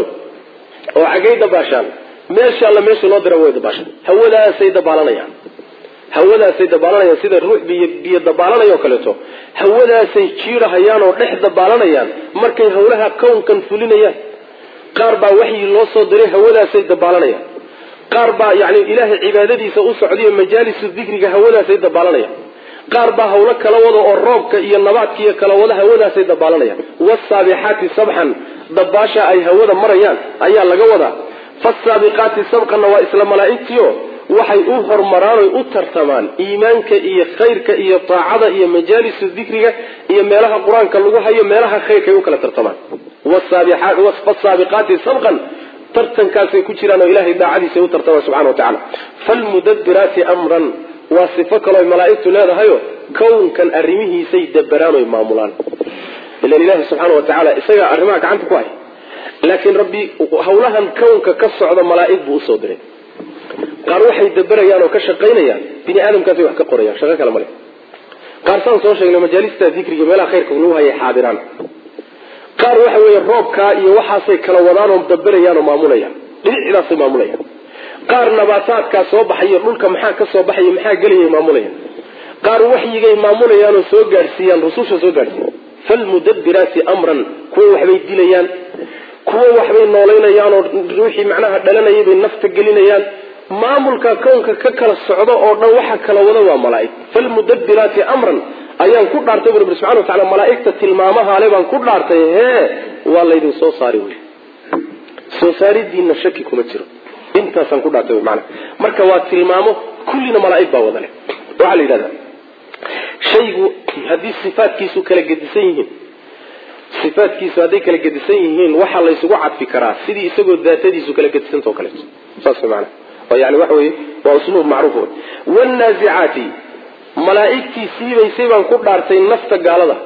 Speaker 1: oo xaggay dabaashaan meesha alla meesha loo dira way dabaashaan hawadaasay dabaalanayaan hawadaasay dabaalanayaan sida ruux biyo biyo dabaalanayoo kaleeto hawadaasay jiidhahayaan oo dhex dabaalanayaan markay hawlaha kownkan fulinayaan qaar baa waxyi loo soo diray hawadaasay dabaalanayaan qaar baa yani ilaahay cibaadadiisa u socdayo majaalisu dikriga hawadaasay dabaalanayaan qaar baa hawlo kala wada oo roobka iyo nabaadka iyo kala wada hawadaasay dabaalanayaan wasaabixaati sabxan dabaasha ay hawada marayaan ayaa laga wadaa fasaabiqaati sabqanna waa isla malaa'igtiio waxay u hormaraan oy u tartamaan iimaanka iyo khayrka iyo taacada iyo majaalisu dikriga iyo meelaha qur-aanka lagu hayo meelaha khayrka ay u kala tartamaan fasaabiqaati sabqan tartankaasay ku jiraan oo ilahay daacadiisa u tartamaan subxana wa tacala falmudabiraati amran waa sifo kaleo malaa'igtu leedahayo kownkan arrimihiisay daberaan oy maamulaan ilan ilahi subxaana wa tacaala isagaa arrimaha gacanta ku hay laakiin rabbi hawlahan kownka ka socda malaa'ig buu usoo diray qaar waxay daberayaan oo ka shaqaynayaan bini aadamkaasay wax ka qorayaan shaqo kale male qaar saan soo sheegnay majaalista dikriga meelaha khayrka lagu hayay xaadiraan qaar waxa weeye roobkaa iyo waxaasay kala wadaan oo daberayaan oo maamulayaan dhinicidaasay maamulayaan qaar nabaataadkaa soo baxayo dhulka maxaa ka soo baxaya maxaa gelayay maamulayaan qaar waxyigay maamulayaan oo soo gaadhsiiyaan rususha soo gaadhsiiyan falmudabiraati amran kuwa waxbay dilayaan kuwa waxbay noolaynayaan oo ruuxii macnaha dhalanayay bay nafta gelinayaan maamulka kownka ka kala socdo oo dhan waxa kala wada waa malaa'ig falmudabiraati amran ayaan ku dhaartay bu rabbi subxana wa tacala malaa'igta tilmaamahaale baan ku dhaartay hee waa laydin soo saari wey soo saaridiina shaki kuma jiro intaasaan ku dhaartay mana marka waa tilmaamo kullina malaa'ig baa wada leh waxaa la yidhahdaa shaygu haddii sifaadkiisu kala gedisan yihiin sifaadkiisu hadday kala gedisan yihiin waxaa laysugu cadfi karaa sidii isagoo daatadiisu kala gedisanta oo kaleeto saas maana oo yani waxa weye waa usluub macruuf wey wannaazicaati malaa'igtii siibaysay baan ku dhaartay nafta gaalada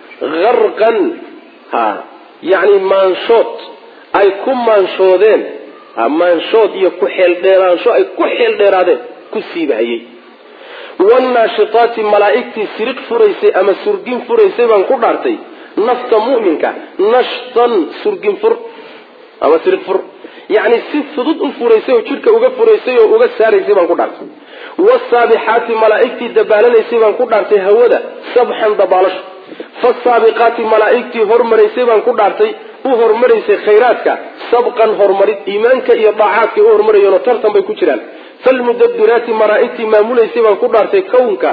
Speaker 1: harqan ha yacni maanshood ay ku maanshoodeen maanshood iyo ku xeeldheeraansho ay ku xeel dheeraadeen ku siibahayey wannaashitaati malaa'igtii siriq furaysay ama surgin furaysay baan ku dhaartay nafta mu'minka nashtan surgin fur ama siriq fur yacni si fudud u furaysay oo jidhka uga furaysay oo uga saaraysay baan ku dhaartay wasaabixaati malaa'igtii dabaalanaysay baan ku dhaartay hawada sabxan dabaalasho fasaabiqaati malaa'igtii hormaraysay baan ku dhaartay u hormaraysay khayraadka sabqan horumarid iimaanka iyo daacaadkay u hormarayeenoo tartan bay ku jiraan falmudabiraati malaa'igtii maamulaysay baan ku dhaartay kownka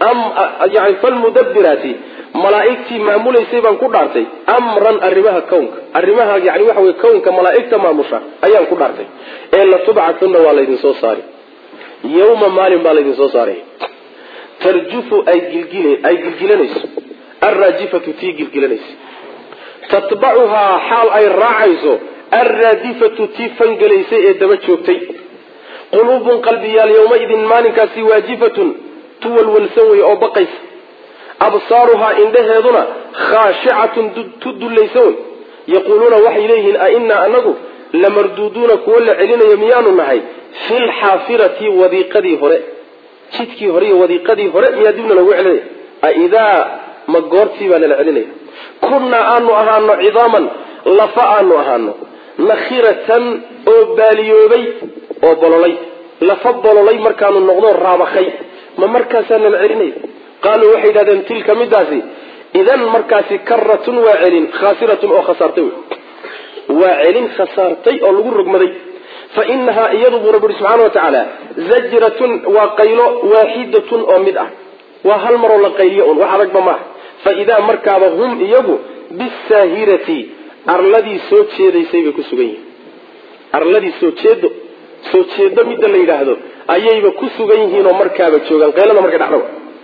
Speaker 1: yani falmudabiraati malaa'igtii maamulaysay baan ku dhaartay amran arrimaha kownka arrimaha yani waxa wey kownka malaa'igta maamusha ayaan ku dhaartay ee latubcatunna waa laydin soo saari yawma maalin baa laydin soo saaray tarjufu ay gilgilanayso alraajifatu tii gilgilanaysa tatbacuhaa xaal ay raacayso alraadifatu tii fangelaysay ee daba joogtay quluubun qalbiyaal yowmaidin maalinkaasi waajifatun tu walwalsan wey oo baqaysa absaaruhaa indhaheeduna khaashicatun tu dullaysan wey yaquuluuna waxay leeyihiin a inaa anagu lamarduuduuna kuwo la celinayo miyaanu nahay fi lxaafirati wadiiqadii hore jidkii hore iyo wadiiqadii hore miyaa dibna lagu celinaya aidaa ma goortii baa nala celinaya kunnaa aanu ahaano cidaaman lafa aanu ahaano nakhiratan oo baaliyoobay oo bololay lafa bololay markaanu noqdo raabakay ma markaasaa nala celinaya qaaluu waxay yidhahdeen tilka midaasi idan markaasi karatun waa celin khaasiratun oo khasaartay wey waa celin khasaartay oo lagu rogmaday fa inahaa iyadu buu rabbi subxaana wa tacaala zajratun waa qaylo waaxidatun oo mid ah waa hal maroo la qayliyo un wax adagba maaha fa idaa markaaba hum iyagu bisaahirati arladii soo jeedaysay bay ku sugan yihiin arladii soo jeedo soo jeedo midda la yidhaahdo ayayba ku sugan yihiin oo markaaba joogaan qaylada markay dhacdo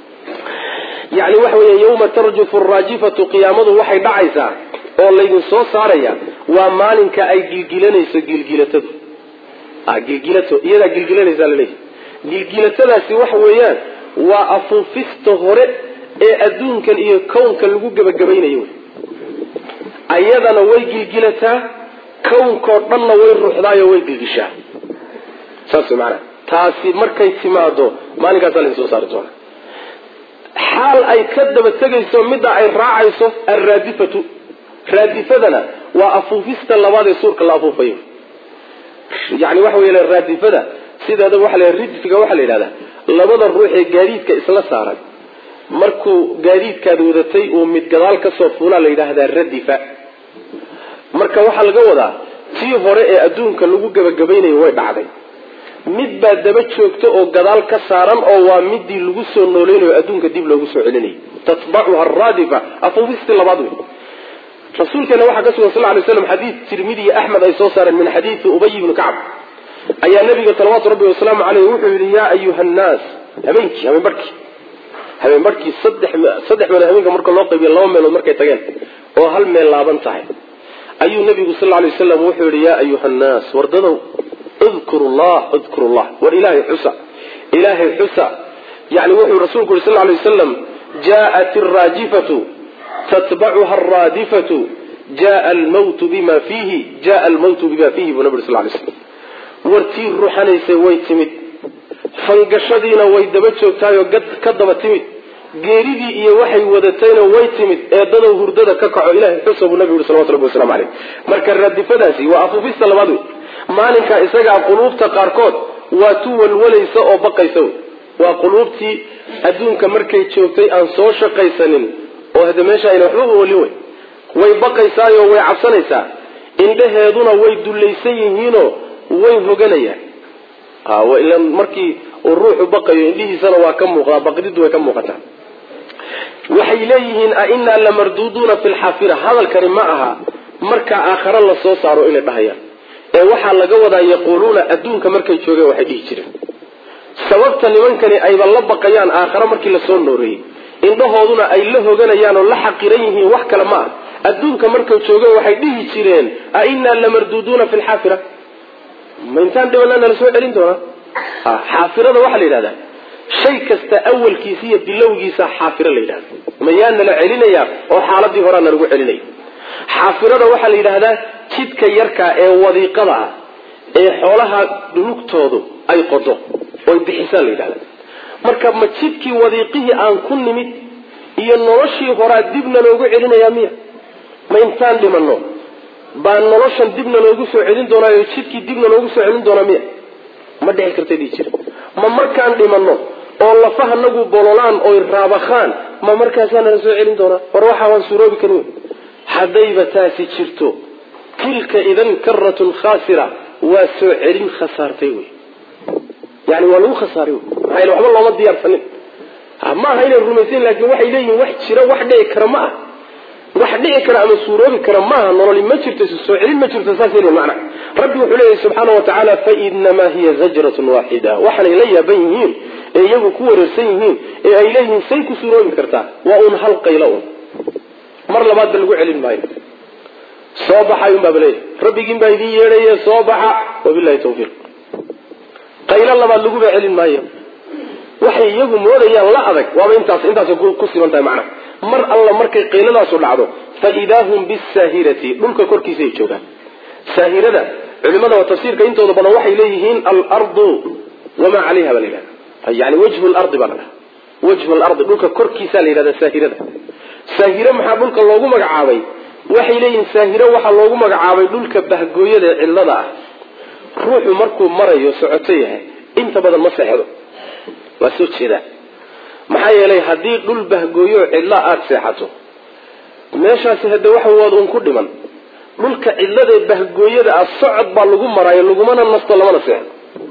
Speaker 1: yani waxa weya yawma tarjufu raajifatu qiyaamadu waxay dhacaysaa oo laydin soo saaraya waa maalinka ay gilgilanayso gilgilatadu gilgilato iyadaa gilgilanaysaa laleeyahy gilgilatadaasi waxa weeyaan waa afuufista hore ee adduunkan iyo kownka lagu gebagabaynayo wy ayadana way gilgilataa kownkao dhanna way ruuxdaayo way gilgishaa saas maanaa taasi markay timaado maalinkaasa laydin soo saari doona xaal ay ka daba tegayso midda ay raacayso alraadifatu raadifadana waa afuufista labaad ee suurka la afuufayo yani waxa wey raadifada sideeda waa la ridfiga waxaa la yidhahdaa labada ruux ee gaadiidka isla saaran markuu gaadiidkaad wadatay uu mid gadaal kasoo fuulaa la yidhaahdaa radifa marka waxaa laga wadaa tii hore ee adduunka lagu gebagabaynayo way dhacday mid baa daba joogta oo gadaal ka saaran oo waa midii lagu soo nooleynayo adduunka dib loogu soo celinayay tatbacuha araadifa afuufistii labaad wey rasuulkeena waxaa ka sugan sal lay slam xadiid tirmidi iyo axmed ay soo saareen min xadiidi ubay ibni kacb ayaa nabiga salawaatu rabbi wasalaamu caleyh wuxuu yihi yaa ayuha nnaas habeenkii habeen barhkii habeen barhkii saddex saddex meelood habeenka marka loo qaybiya laba meelood markay tageen oo hal meel laaban tahay ayuu nabigu sal lay waslam wuxuu yihi yaa ayuha nnaas wardadow udkuru llah udkuru llah war ilaahay xusa ilaahay xusa yani wuxuu rasuulku yuri sal lay wasalam jaءat araajifatu tatbacuha araadifatu jaa almawtu bima fiihi jaa almawtu bima fiihi buu nabi uri sal lay slam wartii ruxanaysay way timid fangashadiina way daba joogtaayoo ka daba timid geeridii iyo waxay wadatayna way timid eedadow hurdada ka kaco ilahay xusa buu nabi yuri salawatu rabbi waslamu caleyh marka raadifadaasi waa afuufista labaad wey maalinka isagaa quluubta qaarkood waa tu walwalaysa oo baqaysa wey waa quluubtii adduunka markay joogtay aan soo shaqaysanin oo hade meesha ayna waxbaba olin wey way baqaysaayo way cabsanaysaa indhaheeduna way dullaysan yihiinoo way hoganayaan ila markii uu ruuxu baqayo indhihiisana waa ka muuqdaa baqdidu way ka muuqataa waxay leeyihiin a inaa lamarduuduuna fi lxaafira hadalkani ma aha marka aakhare la soo saaro inay dhahayaan ee waxaa laga wadaa yaquuluuna adduunka markay joogeen waxay dhihi jireen sababta nimankani ayba la baqayaan aakhare markii lasoo nooreeyey indhahooduna ay la hoganayaan oo la xaqiran yihiin wax kale ma ah adduunka markay joogeen waxay dhihi jireen a inaa lamarduuduuna fi lxaafira ma intaan dhibanaa nala soo celin doonaa xaafirada waxaa la yidhahdaa shay kasta awalkiisa iyo bilowgiisa xaafiro la yidhahda mayaa nala celinayaa oo xaaladii horaa nalagu celinaya xaafirada waxaa la yidhaahdaa jidka yarkaa ee wadiiqada ah ee xoolaha dhulugtoodu ay qodo oy bixisaan la yidhahda marka ma jidkii wadiiqihii aan ku nimid iyo noloshii horaa dibna loogu celinayaa miya ma intaan dhimanno baa noloshan dibna loogu soo celin doonaayo jidkii dibna loogu soo celin doonaa miya ma dhici karta dhihi jira ma markaan dhimanno oo lafahanagu bololaan oy raabakhaan ma markaasaa nala soo celin doonaa war waxaa waan suuroobi karin wey haddayba taasi jirto tilka idan karatun khaasira waa soo celin khasaartay wey yani waa lagu khasaaray wey maxaa waxba looma diyaarsanin ma aha inay rumaysayin laakiin waxay leeyihin wax jira wax dhici kara ma ah wax dhici kara ama suuroobi kara maaha nololi ma jirto soo celin ma jirto saas l mana rabbi wuxuu leeyahy subxaana wa tacaala fainamaa hiya zajratun waaxida waxaanay la yaaban yihiin ee iyagu ku wareersan yihiin ee ay leeyihiin say ku suroobi kartaa waa uun hal qaylo un mar labaadba lagu celin maayo soo baxay unbaaba leeyahy rabbigiin baa idiin yeedhaye soo baxa wabilahi tawfiiq qaylo labaad laguba celin maayo waxay iyagu moodayaan la adag waaba intaas intaasay ku siman tahay macnaha mar alla markay qayladaasu dhacdo fa idaa hum bisaahirati dhulka korkiisa ay joogaan saahirada culimada waa tafsiirka intooda badan waxay leeyihiin alardu wamaa calayha baa la yidhahda yani wajhu lardi baa la dhaha wajhu lardi dhulka korkiisaa la yidhahda saahirada saahire maxaa dhulka loogu magacaabay waxay leeyihiin saahire waxaa loogu magacaabay dhulka bahgooyada ee cidlada ah ruuxu markuu marayo socoto yahay inta badan ma seexdo waa soo jeedaa maxaa yeelay haddii dhul bahgooyo cidla aada seexato meeshaasi hadde waxa waad uun ku dhiman dhulka cidladaee bahgooyada ah socod baa lagu maraayo lagumana nasto lamana seexdo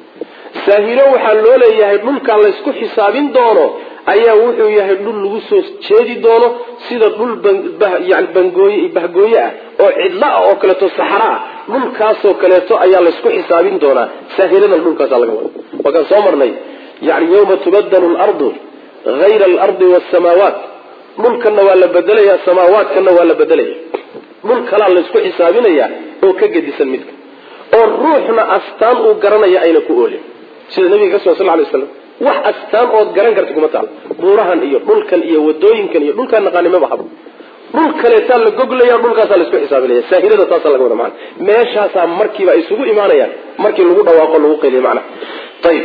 Speaker 1: saahiro waxaa loo leeyahay dhulkaa laysku xisaabin doono ayaa wuxuu yahay dhul lagu soo jeedi doono sida dhul yani bangooye bahgooye ah oo cidlo ah oo kaleeto saxra ah dhulkaasoo kaleeto ayaa laysku xisaabin doonaa saahiradan dhulkaasa laga wada waakaan soo marnay yani yawma tubadalu lardu hayra alardi wasamaawaat dhulkanna waa la bedelaya samaawaadkanna waa la bedelaya dhul kalaa laysku xisaabinaya oo ka gedisan midka oo ruuxna astaan uu garanaya ayna ku oolin sida nabiga ka sugan sal lay slam wax astaan ood garan karta kuma taal buurahan iyo dhulkan iyo wadooyinkan iyo dhulkaan naqaanimaba haba dhul kaleetaa la goglaya dhulkaasaa laisku xisaabinaya saahirada taasaa laga wada mana meeshaasaa markiiba isugu imaanayaan markii lagu dhawaaqo lagu qayliya macna ayib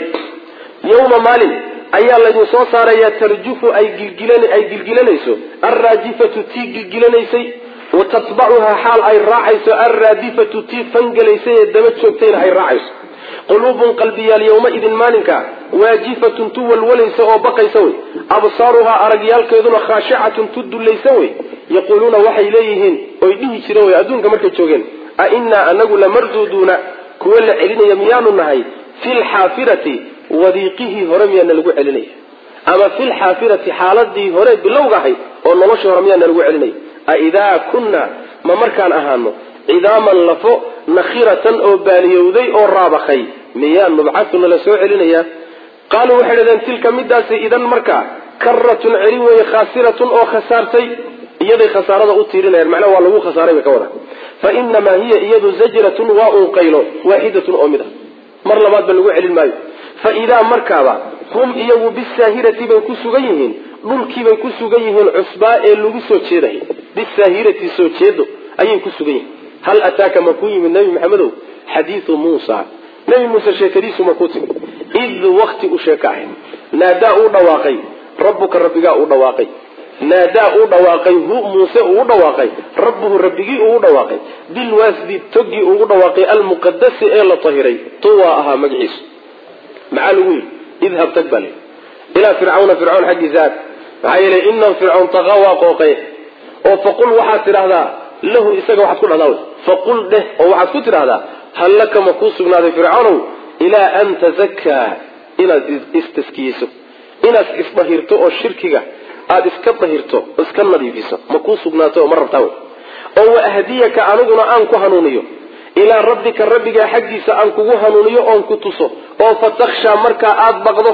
Speaker 1: yawma maalin ayaa laydin soo saarayaa tarjufu ay ay gilgilanayso alraajifatu tii gilgilanaysay wa tatbacuhaa xaal ay raacayso alraadifatu tii fangelaysay ee daba joogtayna ay raacayso quluubun qalbiyaal yawmaidin maalinka waajifatun tu walwalaysa oo baqaysa wey absaaruhaa aragyaalkeeduna khaashicatun tu dullaysa wey yaquuluuna waxay leeyihiin oy dhihi jireen wey adduunka markay joogeen a innaa anagu lamarduuduuna kuwa la celinaya miyaanu nahay fi lxaafirati wadiiqihii hore miyaana lagu celinaya ama fi lxaafirati xaaladii hore bilowga ahayd oo noloshii hore miyaana lagu celinaya aidaa kunna ma markaan ahaano cidaaman lafo nakhiratan oo baaliyowday oo raabakay miyaa nubcatu nala soo celinayaa qaaluu waxay dhahdeen tilka midaasi idan markaa karatun celin weeye khaasiratun oo khasaartay iyaday khasaarada u tiirinayaan macnaha waa lagu khasaaray bay ka wada fa inamaa hiya iyadu zajratun waa un qaylo waaxidatun oo mid ah mar labaadba lagu celin maayo fa idaa markaaba hum iyagu bisaahirati bay ku sugan yihiin dhulkiibay ku sugan yihiin cusbaa ee lagu soo jeeday bisaahirati soo jeedo ayay ku sugan yihiin hal ataaka ma ku yimid nabi maxamedow xadiiu muusa nabi muuse sheekadiisu ma ku timid id wakti u sheeka ahayd naadaa uu dhawaaqay rabbuka rabbigaa uu dhawaaqay naadaa uu dhawaaqay hu muuse uu dhawaaqay rabbuhu rabbigii uu dhawaaqay bilwaasdi togii ugu dhawaaqay almuqadasi ee la tahiray tuwaa ahaa magaciisu maxaa lagu yidhi idhab tag baa layidhi ilaa fircawna fircawn xaggiisa aad maxaa yeelay inahu fircawn taqaa waa qooqe oo faqul waxaad tidhahdaa lahu isaga waxaad ku dhahdaa faqul dheh oo waxaad ku tidhahdaa hal laka ma kuu sugnaaday fircawnow ilaa an tazakaa inaad istaskiyeyso inaad isdahirto oo shirkiga aada iska dahirto oo iska nadiifiso ma kuu sugnaato oo ma rabtaa wey oo waahdiyaka aniguna aan ku hanuuniyo ilaa rabbika rabbigaa xaggiisa aan kugu hanuuniyo oon ku tuso oo fatakhshaa markaa aada baqdo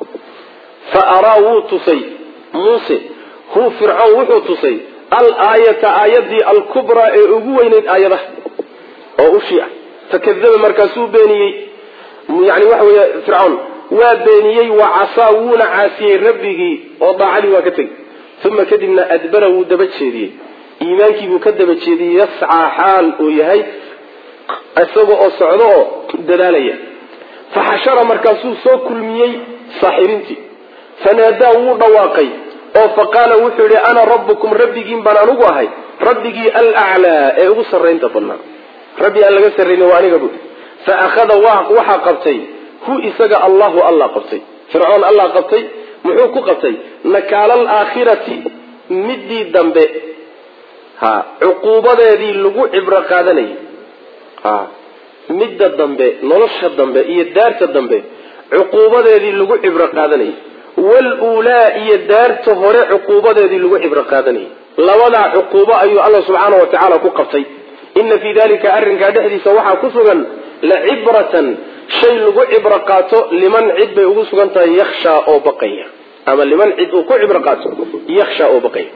Speaker 1: fa araa wuu tusay muuse hu fircawn wuxuu tusay al aayata aayadii alkubraa ee ugu weyneyd aayadaha oo ushii ah fakadaba markaasuu beeniyey yani waxa weeye fircawn waa beeniyey wa casaa wuuna caasiyey rabbigii oo daacadii waa ka tegey uma kadibna adbara wuu daba jeediyey iimaankii buu ka daba jeediyey yascaa xaal uu yahay isaga oo socdo oo dadaalaya faxashara markaasuu soo kulmiyey saaxiriintii fanaadaa wuu dhawaaqay oo faqaala wuxuu yihi ana rabbukum rabbigiin baan anugu ahay rabbigii alaclaa ee ugu sarraynta badnaa rabbi aan laga sarrayni waa aniga bui fa akhada waxaa qabtay hu isaga allahu allah qabtay fircoon allah qabtay muxuu ku qabtay nakaala alaakhirati midii dambe ha cuquubadeedii lagu cibro qaadanayay ha midda dambe nolosha dambe iyo daarta dambe cuquubadeedii lagu cibro qaadanayay waluulaa iyo daarta hore cuquubadeedii lagu cibro qaadanayay labadaa cuquubo ayuu alla subxaana wa tacaala ku qabtay ina fii dalika arrinkaa dhexdiisa waxaa ku sugan lacibratan shay lagu cibro qaato liman cid bay ugu sugan tahay yakshaa oo baqaya ama liman cid uu ku cibro qaato yakshaa oo baqaya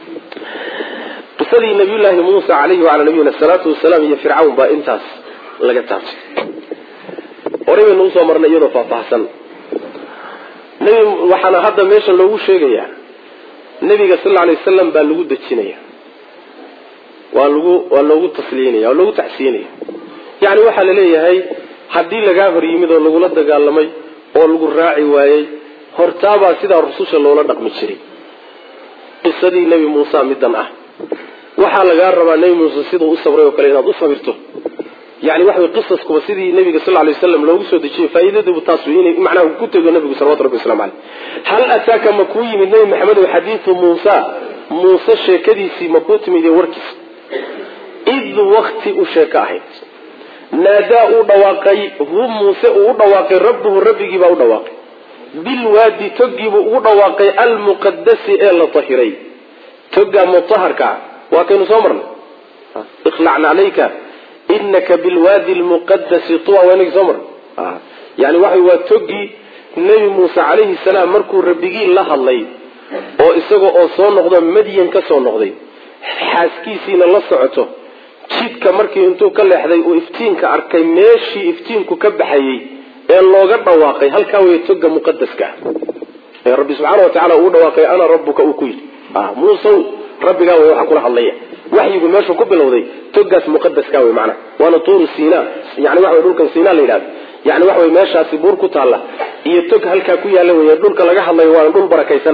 Speaker 1: qisadii nabiyullaahi muusa calayhi wacalaa nabiyina salaatu wasalaam iyo fircawn baa intaas laga taabtay horey baynu usoo marnay iyadoo faahfaahsan nebi waxaana hadda meesha loogu sheegayaa nebiga sal lla alay wasalam baa lagu dejinaya waa lagu waa loogu tasliinaya waa loogu tacsiinaya yacni waxaa la leeyahay haddii lagaa hor yimid oo lagula dagaalamay oo lagu raaci waayey hortaabaa sidaa rususha loola dhaqmi jiray qisadii nebi muuse middan ah waxaa lagaa rabaa nebi muuse siduu u sabray oo kale inaad u sabirto yani waxa way qisaskuba sidii nabiga sal lay waslam loogu soo dejiyey faa'iidadiibu taas wey inay macnaha ku tego nabigu salawatu rabbi waslamu caleyh hal ataaka ma kuu yimid nebi maxamedow xadiidu muusa muuse sheekadiisii ma kuu timid iyo warkiisa id wakti u sheeko ahayd naadaa uu dhawaaqay hu muuse uu u dhawaaqay rabbuhu rabbigiibaa u dhawaaqay bilwaadi toggiibuu ugu dhawaaqay almuqadasi ee la tahiray toga mutaharkaa waa kaynu soo marnay ikhlacna calayka inaka bilwaadi lmuqadasi tuwa waa inagii soo marnay yani waxa waa toggii nebi muuse calayhi salaam markuu rabbigii la hadlay oo isaga oo soo noqdo madyan ka soo noqday xaaskiisiina la socoto jidka markii intuu ka leexday uu iftiinka arkay meeshii iftiinku ka baxayey ee looga dhawaaqay halkaa wey toga muqadaska ee rabbi subxaana wa tacala uu dhawaaqay ana rabbuka uu ku yidhi muusow rabbigaa wey waxaa kula hadlaya waxyigu meeshuu ku bilowday togaas muqadaska wey macnaha waana tuuru siina yani waxa wey dhulkan siina la yidhahdo yani waxa wey meeshaasi buur ku taalla iyo tog halkaa ku yaalla wey dhulka laga hadlayo waana dhul barakaysan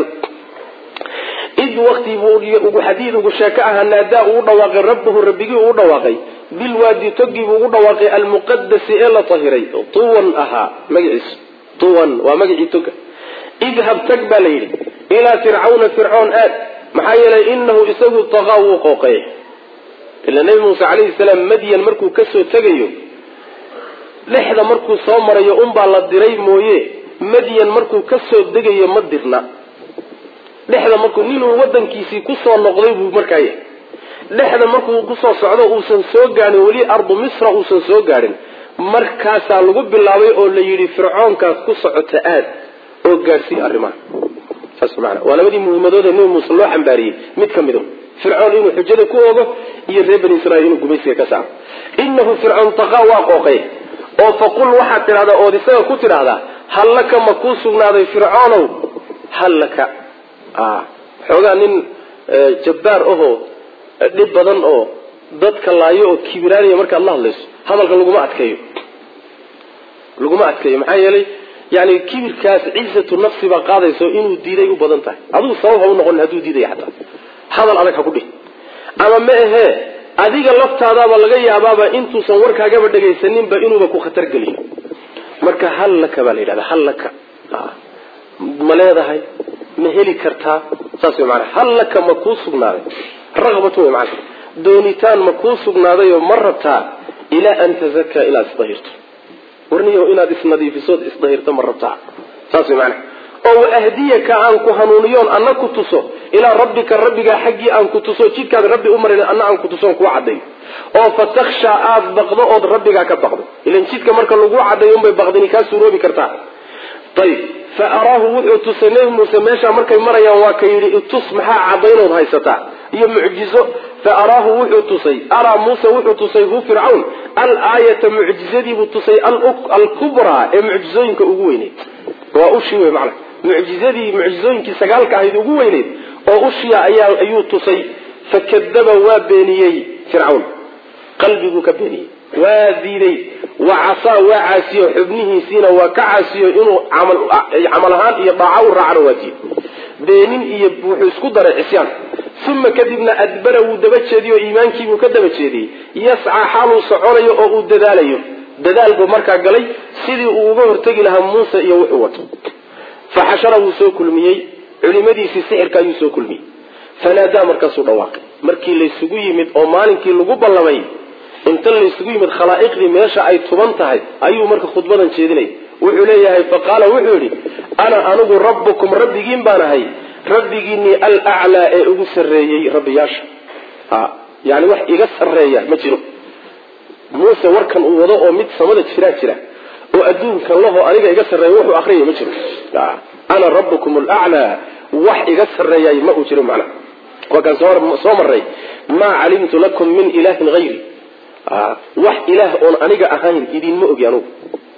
Speaker 1: id waktiibuu xadiid ugu sheeko ahaa naadaa uu dhawaaqay rabbahu rabbigii uu dhawaaqay bilwaadi togiibuu ugu dhawaaqay almuqadasi ee la tahiray tuwan ahaa magaciisu tuwan waa magacii toga idhab tag baa la yidhi ilaa fircawna fircoon aad maxaa yeelay inahu isagu taqaa wuu qooqeey ila nebi muuse calayhi salaam madyan markuu kasoo tegayo dhexda markuu soo marayo unbaa la diray mooye madyan markuu kasoo degayo ma dirna dhexda markuu ninuu wadankiisii kusoo noqday buu markaa yahay dhexda markuu kusoo socdo uusan soo gaadhin weli ardu misra uusan soo gaadhin markaasaa lagu bilaabay oo la yidhi fircoonkaas ku socota aad oo gaadhsii arrimaha saas maana waa labadii muhimadood ee nebi muuse loo xambaariyey mid ka mid o fircoon inuu xujada ku ogo iyo reer bani israiil inuu gumaysiga ka saaro inahu fircoon taqaa waa qooqay oo faqul waxaad tidhahdaa ood isaga ku tidhaahdaa hal laka ma kuu sugnaaday fircoonow hal laka xoogaa nin jabbaar ahoo dhib badan oo dadka laayo oo kibiraanaya markaad la hadlayso hadalka laguma adkeeyo laguma adkeeyo maxaa yeelay yani kibirkaas ciisatu nafsi baa qaadayso inuu diiday u badan tahay adigu sabab ha u noqonin hadduu diidaya xataa hadal adag ha ku dhih ama ma ahee adiga laftaadaaba laga yaabaaba intuusan warkaagaba dhegaysaninba inuuba ku khatar geliyo marka hal laka baa la yidhahda hal laka ma leedahay ma heli kartaa saas way maanaa hal laka ma kuu sugnaaday raqbatu way maana doonitaan ma kuu sugnaadayoo ma rabtaa ilaa an tazakaa ilaad isdahirto warniyo inaad isnadiifisood isdahirto ma rabtaa saas way maanaa oo waahdiyaka aan ku hanuuniyoon anna ku tuso ilaa rabbika rabbigaa xaggii aan ku tuso jidkaad rabbi u marin anna aan ku tusoon kuu caddayo oo fatakhshaa aada baqdo ood rabbigaa ka baqdo ilan jidka marka laguu caddayo unbay baqdini kaa suuroobi kartaa ayib fa araahu wuxuu tusay nebi muuse meeshaa markay marayaan waa ka yidhi itus maxaa caddaynood haysataa iyo mucjizo fa araahu wuxuu tusay araa muuse wuxuu tusay hu fircawn al aayata mucjizadiibuu tusay alkubraa ee mucjizooyinka ugu weyneyd waa ushii wey macana mucjizadii mucjizooyinkii sagaalka ahayd ugu weyneyd oo ushiya ayaa ayuu tusay fakadaba waa beeniyey fircawn qalbiguu ka beeniyey waa diiday wa casaa waa caasiyo xubnihiisiina waa ka caasiyo inuu camal ahaan iyo dhaaca u raacana waa diiday beenin iyo wuxuu isku daray cisyaan uma kadibna adbara wuu daba jeediyo iimaankiibuu ka daba jeediyey yascaa xaaluu soconayo oo uu dadaalayo dadaal buu markaa galay sidii uu uga hortegi lahaa muuse iyo wuxuu wato faxashara wuu soo kulmiyey culimadiisii sixirka ayuu soo kulmiyey fanaadaa markaasuu dhawaaqay markii laysugu yimid oo maalinkii lagu ballamay inta laysugu yimid khalaa'iqdii meesha ay tuban tahay ayuu marka khudbadan jeedinay wuxuu leeyahay faqaala wuxuu yidhi ana anigu rabbukum rabbigiin baan ahay rabbigiinii alaclaa ee ugu sarreeyey rabbiyaasha yani wax iga sarreeya ma jiro muuse warkan uu wado oo mid samada jiraa jira oo adduunka laho aniga iga sarreeya wuxuu akriyay ma jiro ana rabbukum alaclaa wax iga sarreeyay ma uu jiro macnaha waa kaan soo maray maa calimtu lakum min ilaahin hayri wax ilaah oon aniga ahayn idinma ogi anugu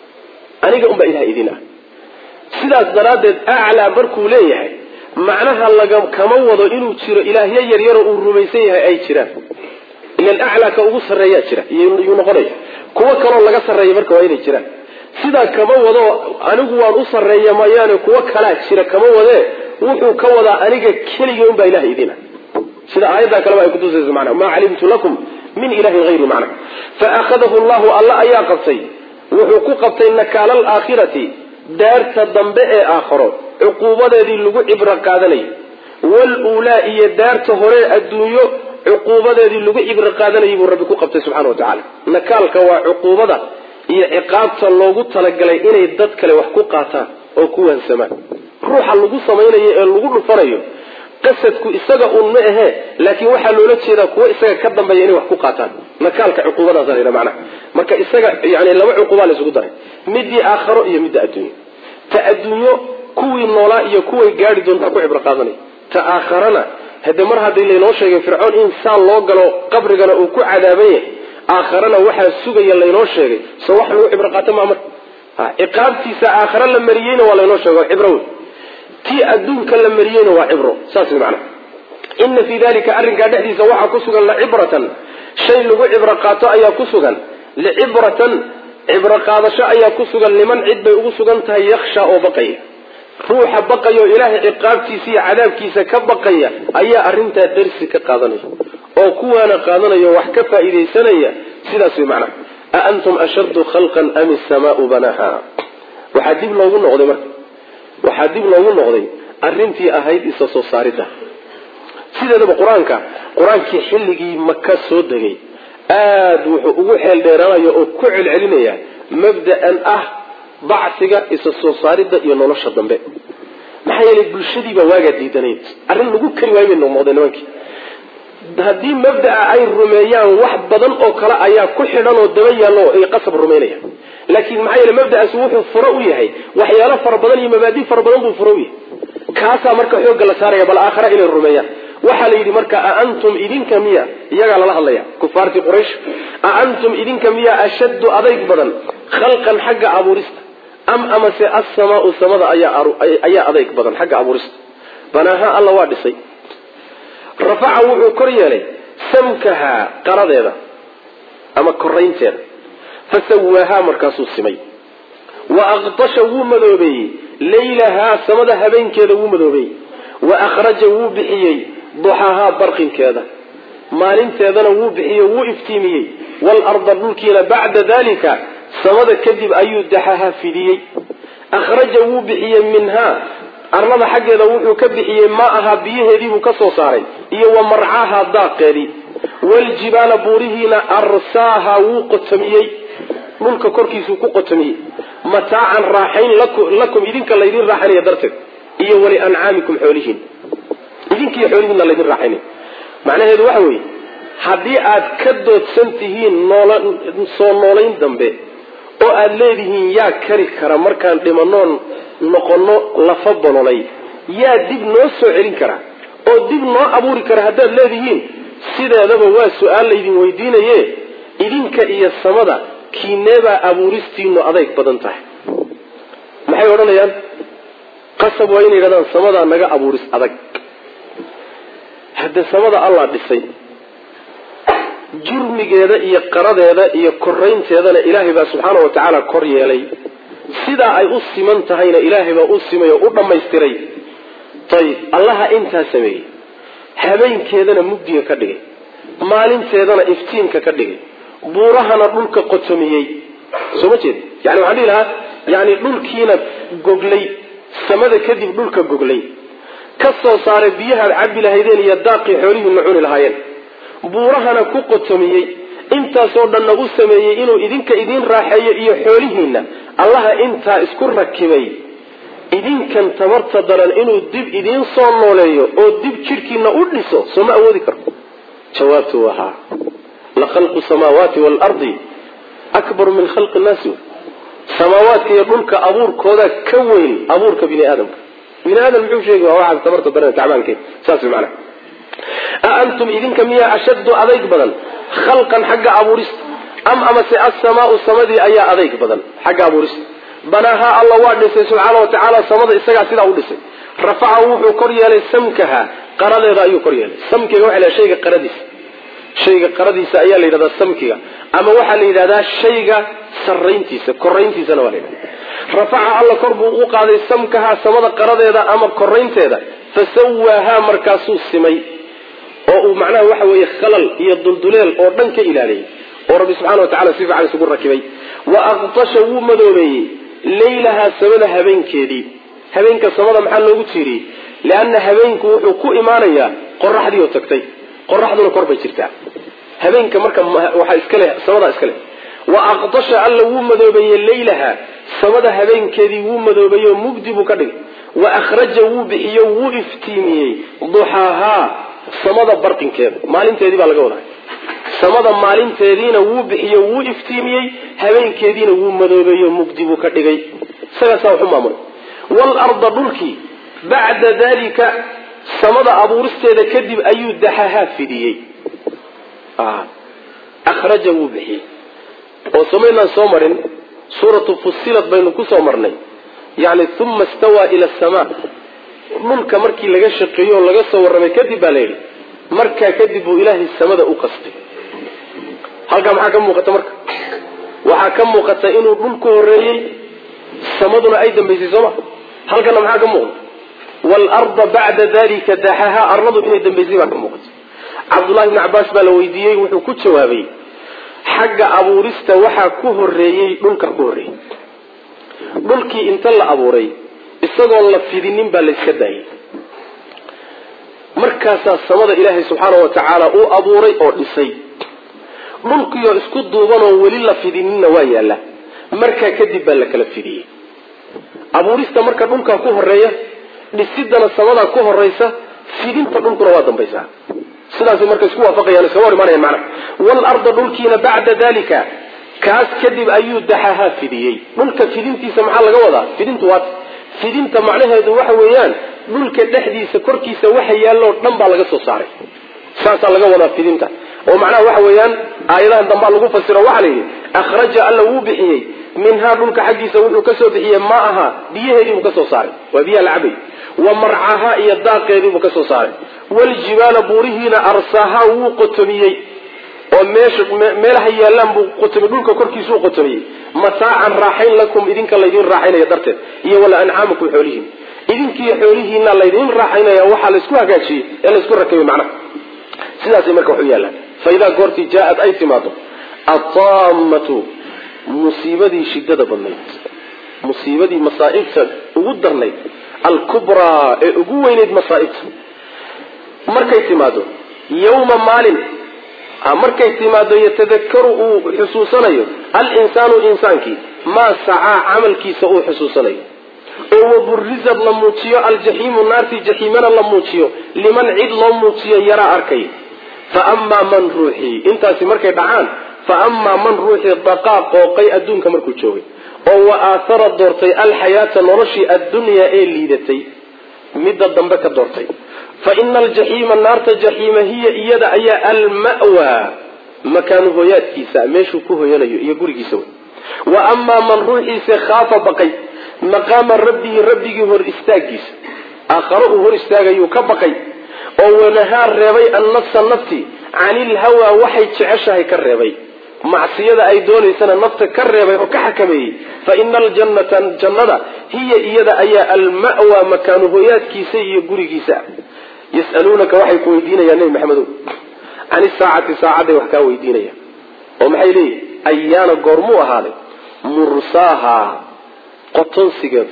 Speaker 1: aniga unbaa ilaah idin ah sidaas daraaddeed aclaa markuu leeyahay macnaha laga kama wado inuu jiro ilaahyo yaryaroo uu rumaysan yahay ay jiraan ilan aclaa ka ugu sarreeyaa jira yuu noqonaya kuwo kaloo laga sarreeya marka waa inay jiraan sidaa kama wado anigu waan u sarreeya mayaane kuwo kalaa jira kama wadee wuxuu ka wadaa aniga keligii unbaa ilaah idin ah sida aayaddaa kaleba ay kutusayso manaa maa calimtu lakum min ilahin hayri macna fa akhadahu llahu alla ayaa qabtay wuxuu ku qabtay nakaala alaakhirati daarta dambe ee aakharo cuquubadeedii lagu cibro qaadanayay waluulaa iyo daarta hore adduunyo cuquubadeedii lagu cibro qaadanayay buu rabbi ku qabtay subxana wa tacaala nakaalka waa cuquubada iyo ciqaabta loogu talagalay inay dad kale wax ku qaataan oo ku waansamaan ruuxa lagu samaynayo ee lagu dhufanayo qasadku isaga un ma ahee laakiin waxaa loola jeedaa kuwo isaga ka dambeeya inay wax ku qaataan nakaalka cuquubadaasa la yidhaha macnaha marka isaga yani laba cuquubaa la isugu daray midii aakharo iyo midda adduunyo ta adduunyo kuwii noolaa iyo kuway gaari doontaa ku cibro qaadanaya ta aakharana hade mar haddii laynoo sheegay fircoon in saan loo galo qabrigana uu ku cadaaban yahay aakharana waxaa sugaya laynoo sheegay so wax lagu cibro qaato maa marka ciqaabtiisa aakhare la mariyeyna waa laynoo sheega cibro wey tii adduunka la mariyeyna waa cibro saas way macnaha ina fii dalika arrinkaa dhexdiisa waxaa ku sugan lacibratan shay lagu cibro qaato ayaa ku sugan licibratan cibro qaadasho ayaa ku sugan liman cid bay ugu sugan tahay yaksha oo baqaya ruuxa baqaya oo ilaahay ciqaabtiisa iyo cadaabkiisa ka baqaya ayaa arrintaa darsi ka qaadanaya oo kuwaana qaadanaya wax ka faa'iidaysanaya sidaas way macnaha a antum ashaddu khalqan am isamaau banaha waxaa dib loogu noqday marka waxaa dib loogu noqday arrintii ahayd isa soo saaridda sideedaba qur-aanka qur-aankii xilligii maka soo degay aada wuxuu ugu xeel dheeraanaya oo ku celcelinaya mabda'an ah bacsiga isa soo saaridda iyo nolosha dambe maxaa yeelay bulshadiibaa waagaa diidanayd arrin lagu kari waayo bay noqnoqday nimankii haddii mabda'a ay rumeeyaan wax badan oo kale ayaa ku xidhan oo daba yaallo ay qasab rumaynaya laakiin maxaa yeele mabda'aasi wuxuu furo u yahay waxyaalo fara badan iyo mabaadi fara badan buu furo u yahay kaasaa marka xoogga la saaraya bal aakhara inay rumeeyaan waxaa la yidhi marka a antum idinka miya iyagaa lala hadlaya kufaartii quraysh a antum idinka miya ashaddu adayg badan khalqan xagga abuurista am amase assamaau samada ayaa adayg badan xagga abuurista banaaha alla waa dhisay rafaca wuxuu kor yeelay samkahaa qaradeeda ama koraynteeda fasawaahaa markaasuu simay wa aqdasha wuu madoobeeyey laylahaa samada habeenkeeda wuu madoobeeyey wa akhraja wuu bixiyey duxahaa barqinkeeda maalinteedana wuu bixiye wuu iftiimiyey waalarda dhulkiina bacda dalika samada kadib ayuu daxaha fidiyey akhraja wuu bixiyey minhaa arlada xaggeeda wuxuu ka bixiyey maa ahaa biyaheediibuu ka soo saaray iyo wa marcaaha daaqeedii waljibaala buurihiina arsaaha wuu qotomiyey dhulka korkiisuu ku qotomiyey mataacan raaxayn lakum idinka laydin raaxaynaya darteed iyo wali ancaamikum xoolihiin idinkiiyo xoolihiinna laydin raaxaynaya macnaheedu waxa weeye haddii aad ka doodsan tihiin soo noolayn dambe oo aada leedihiin yaa kari kara markaan dhimanoon noqono lafa bololay yaa dib noo soo celin kara oo dib noo abuuri kara haddaad leedihiin sideedaba waa su-aal laydin weydiinaye idinka iyo samada kiineebaa abuuristiinu adayg badan tahay maxay odhanayaan qasab waa inay yidhahdaan samadaa naga abuuris adag hadde samada allah dhisay jurmigeeda iyo qaradeeda iyo koraynteedana ilaahay baa subxaana wa tacaala kor yeelay sidaa ay u siman tahayna ilaahay baa u simay oo u dhammaystiray ayib allaha intaa sameeyey habeenkeedana mugdiga ka dhigay maalinteedana iftiinka ka dhigay buurahana dhulka qotomiyey soo ma jeed yani waxaan dhihi lahaa yani dhulkiina goglay samada kadib dhulka goglay ka soo saaray biyahaad cabbi lahaydeen iyo daaqii xoolihiina cuni lahaayeen buurahana ku qotomiyey intaasoo dhanna u sameeyey inuu idinka idiin raaxeeyo iyo xoolihiinna allaha intaa isku rakibay idinkan tabarta daran inuu dib idiin soo nooleeyo oo dib jidhkiina u dhiso soo ma awoodi karo jawaabtu wahaa la khalqu samaawaati waalardi akbaru min khalqi nnaasi samaawaadka iyo dhulka abuurkooda ka weyn abuurka bini aadamka bini aadam muxuu sheegi waa waxaad tabarta daran tacbaankeed saas way macnaha a antum idinka miyaa ashaddu adayg badan khalqan xagga abuurista am amase assamaau samadii ayaa adayg badan xagga abuurista banaahaa alla waa dhisay subxaana wa tacaala samada isagaa sidaa u dhisay rafaca wuxuu kor yeelay samkaha qaradeeda ayuu kor yeelay samkiga waxa la shayga qaradiisa shayga qaradiisa ayaa la yidhahdaa samkiga ama waxaa la yidhahdaa shayga sarayntiisa korayntiisana waa la yidhahda rafaca alla kor buu u qaaday samkaha samada qaradeeda ama koraynteeda fasawaahaa markaasuu simay oo uu macnaha waxa weeye khalal iyo dulduleel oo dhan ka ilaaliyay oo rabbi subxana wa tacala si fiican isugu rakibay wa aqtasha wuu madoobeeyey laylahaa samada habeenkeedii habeenka samada maxaa loogu tiiriyey leanna habeenku wuxuu ku imaanayaa qoraxdii oo tagtay qoraxduna kor bay jirtaa habeenka marka waxaa iska leh samadaa iska leh wa aqdasha alla wuu madoobeeyey laylaha samada habeenkeedii wuu madoobeeyey oo mugdi buu ka dhigay wa akhraja wuu bixiyo wuu iftiimiyey duxaahaa samada barqinkeeda maalinteedii baa laga wadaa samada maalinteediina wuu bixiyo wuu iftiimiyey habeenkeediina wuu madoobeeyo mugdi buu ka dhigay isagaasaa waxu maamulay waalarda dhulkii bacda dalika samada abuuristeeda kadib ayuu daxahaa fidiyey akhraja wuu bixiyey oo samaynaan soo marin suuratu fusilad baynu kusoo marnay yani uma stawaa ila asamaa dhulka markii laga shaqeeyo oo laga soo warramay kadib baa layidhi markaa kadib buu ilaahay samada u qastay halkaa maxaa ka muuqata marka waxaa ka muuqata inuu dhulku horeeyey samaduna ay dambaysay sooma halkana maxaa ka muuqda waalarda bacda dalika daxahaa arladu inay dambaysay baa ka muuqata cabdullahi bni cabaas baa la weydiiyey wuxuu ku jawaabay xagga abuurista waxaa ku horeeyey dhulka ku horreeyey dhulkii inta la abuuray isagoon la fidinin baa layska daayay markaasaa samada ilaahay subxaana wa tacaala uu abuuray oo dhisay dhulkiioo isku duubanoo weli la fidininna waa yaalla markaa kadib baa la kala fidiyey abuurista marka dhulkaa ku horeeya dhisidana samadaa ku horeysa fidinta dhulkuna waa dambaysaa sidaas marka isku waafaqayaan iskama hor imaanayaan macnaha waalarda dhulkiina bacda dalika kaas kadib ayuu daxahaa fidiyey dhulka fidintiisa maxaa laga wadaa fidintu waata fidinta macnaheedu waxa weeyaan dhulka dhexdiisa korkiisa waxa yaalloo dhan baa laga soo saaray saasaa laga wadaa fidinta oo macnaha waxa weeyaan aayadahan dambaa lagu fasiro waxaa la yidhi akhraja alla wuu bixiyey minhaa dhulka xaggiisa wuxuu kasoo bixiyey ma aha biyaheediibuu kasoo saaray waa biyaha la cabay wa marcahaa iyo daaqeediibuu kasoo saaray waljibaala buurihiina arsaahaa wuu qotomiyey oo meesha meelaha yaallaan buu qotomiyey dhulka korkiisuu qotomiyey mataacan raaxayn lakum idinka laydin raaxaynaya darteed iyo wala ancaamakum xoolihiin idinkiiyo xoolihiina laydin raaxaynaya waxaa laysku hagaajiyey ee laysku rakabay macnaha sidaasay marka wax u yaallaan fa idaa goortii jaa-ad ay timaado ataamatu musiibadii shidada badnayd musiibadii masaa'ibta ugu darnayd alkubraa ee ugu weynayd masaa'ibta markay timaado yawma maalin markay timaado yatadakaru uu xusuusanayo alinsaanu insaankii maa sacaa camalkiisa uu xusuusanayo oo waburizad la muujiyo aljaxiimu naartii jaxiimana la muujiyo liman cid loo muujiyo yaraa arkay fa amaa man ruuxii intaasi markay dhacaan fa amaa man ruuxii daqaa qooqay adduunka markuu joogay oo wa aathara doortay alxayaata noloshii addunyaa ee liidatay midda dambe ka doortay fa ina aljaxiima naarta jaxiima hiya iyada ayaa alma'waa makaanu hoyaadkiisa meeshuu ku hoyanayo iyo gurigiisa wey wa amaa man ruuxiise khaafa baqay maqaama rabbihi rabbigii hor istaagiisa aakharo uu hor istaagayuu ka baqay oo wanahaa reebay annafsa nafti cani ilhawaa waxay jeceshahay ka reebay macsiyada ay doonaysana nafta ka reebay oo ka xakameeyey fa ina aljannata jannada hiya iyada ayaa alma'waa makaanu hoyaadkiisa iyo gurigiisa yasaluunaka waxay ku weydiinayaan nebi maxamedow can isaacati saacadday wax kaa weydiinayaan oo maxay leeyihin ayaana goormuu ahaaday mursaaha qotonsigeedu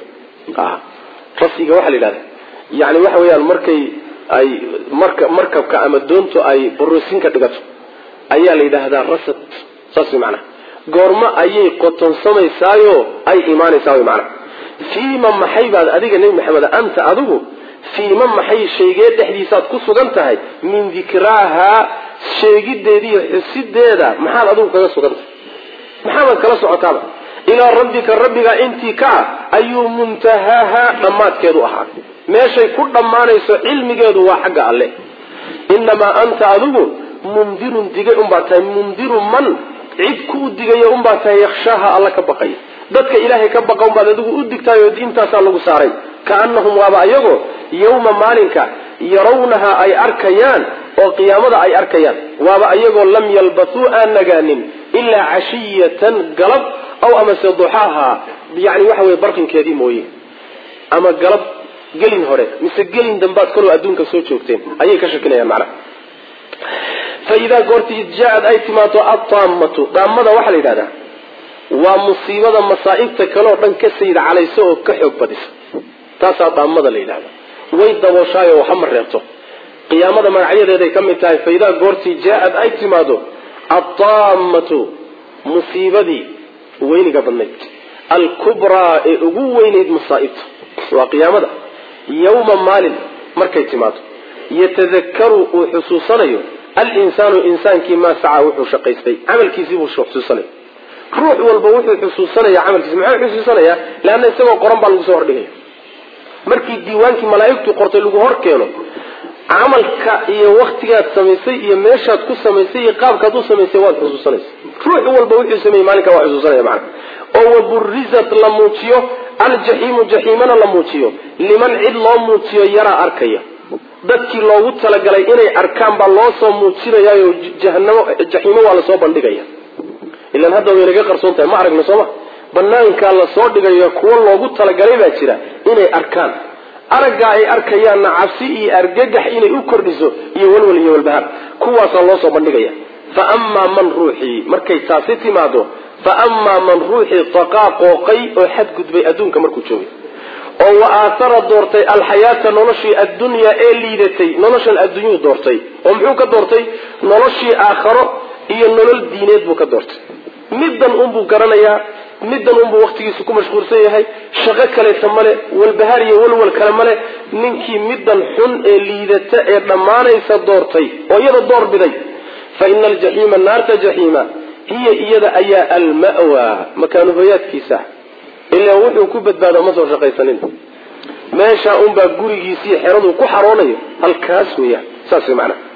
Speaker 1: rasiga waxaa la yidhahda yani waxa weeyaan markay ay marka markabka ama doontu ay boroosinka dhigato ayaa la yidhaahdaa rasad saas way macanaha goormo ayay qotonsamaysaayo ay imaanaysaa way macanaha fiima maxay baad adiga nebi maxamed anta adigu fiima maxay shaygee dhexdiisaad ku sugan tahay min dikraahaa sheegideediiyo xusideeda maxaad adigu kaga sugan tahay maxaabaad kala socotaaba ilaa rabbika rabbiga intii ka ah ayuu muntahaaha dhammaadkeedu ahaa meeshay ku dhammaanayso cilmigeedu waa xagga alle inamaa anta adigu mundirun digay unbaa tahay mundiru man cid kuu digaya unbaa tahay yakhshaaha alla ka baqaya dadka ilaahay ka baqa unbaad adigu u digtaayoo diintaasaa lagu saaray kaanahum waaba ayagoo yawma maalinka yarawnaha ay arkayaan oo qiyaamada ay arkayaan waaba ayagoo lam yalbathuu aan nagaanin ilaa cashiyatan galab aw amase duxaaha yani waxa weye barqinkeedii mooye ama galab gelin hore mise gelin dambaad kaloo adduunka soo joogteen ayay ka shakinayaan macnaha fa idaa goorti id jaa-ad ay timaado adaammatu daamada waxaa la yidhahdaa waa musiibada masaa'ibta kaleoo dhan ka sayid calayso oo ka xoog badisa taasaa daamada la yidhahda way dabooshaay oo waxa ma reebto qiyaamada magacyadeeday ka mid tahay fa idaa goortii jaa-ad ay timaado adaammatu musiibadii weyniga badnayd alkubraa ee ugu weynayd masaa'ibta waa qiyaamada yawma maalin markay timaado yatadakaru uu xusuusanayo alinsaanu insaankii maa sacaa wuxuu shaqaystay camalkiisii buu xusuusanaya ruux walba wuxuu xusuusanaya camalkiisi muxuu xusuusanayaa leanna isagoo qoran baa lagu soo hordhigaya markii diiwaankii malaa'igtu qortay lagu hor keeno camalka iyo waktigaad samaysay iyo meeshaad ku samaysay iyo qaabkaad u samaysay waad xusuusanaysa ruux walba wuxuu sameeyey maalinka waa xusuusanaya macana oo waburizat la muujiyo aljaxiimu jaxiimana la muujiyo liman cid loo muujiyo yaraa arkaya dadkii loogu talagalay inay arkaan baa loo soo muujinayaayo jahanamo jaxiimo waa lasoo bandhigaya ilan hadda way naga qarsoon tahay ma aragna sooma banaankaa lasoo dhigayo kuwo loogu talagalay baa jira inay arkaan araggaa ay arkayaanna cabsi iyo argagax inay u kordhiso iyo walwal iyo walbahaar kuwaasaa loo soo bandhigaya fa amaa man ruuxii markay taasi timaado fa amaa man ruuxii taqaa qooqay oo xadgudbay adduunka markuu joogay oo wa aahara doortay alxayaata noloshii addunyaa ee liidatay noloshan adduunyuu doortay oo muxuu ka doortay noloshii aakharo iyo nolol diineed buu ka doortay middan unbuu garanayaa middan unbuu waktigiisu ku mashquulsan yahay shaqo kaleeta male walbahaar iyo walwal kale male ninkii middan xun ee liidata ee dhammaanaysa doortay oo iyada door biday fa ina aljaxiima naarta jaxiima hiya iyada ayaa alma'wa makaanu hoyaadkiisa ilaa wuxuu ku badbaada ma soo shaqaysanin meeshaa unbaa gurigiisii xeraduu ku xaroonayo halkaas weeyaan saas wey macnaha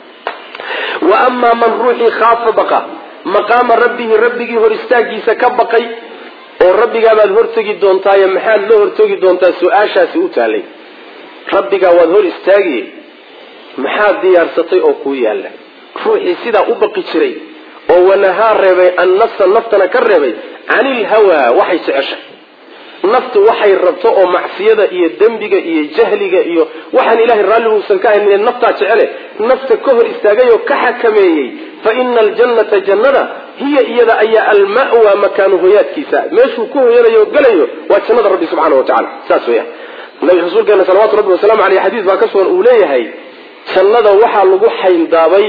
Speaker 1: wa amaa man ruuxii khaafa baqa maqaama rabbihi rabbigii hor istaagiisa ka baqay oo rabbigaabaad hortegi doontaayo maxaad la hortegi doontaa su-aashaasi u taalay rabbigaa waad hor istaagi maxaad diyaarsatay oo kuu yaalla ruuxii sidaa u baqi jiray oo wanahaa reebay annafsa naftana ka reebay cani ilhawaa waxay jeceshay naftu waxay rabto oo macsiyada iyo dembiga iyo jahliga iyo waxaan ilahay raalli uusan ka ahayn naftaa jecele nafta ka hor istaagay oo ka xakameeyey fa ina aljannata jannada hiya iyada ayaa alma'wa makaanu hoyaadkiisa meeshuu ku hoyanayo oo gelayo waa jannada rabbi subxaana wa tacala saas weya nabi rasuulkeena salawatu rabbi wasalaamu aleyh xadiis baa ka sugan uu leeyahay jannada waxaa lagu xayndaabay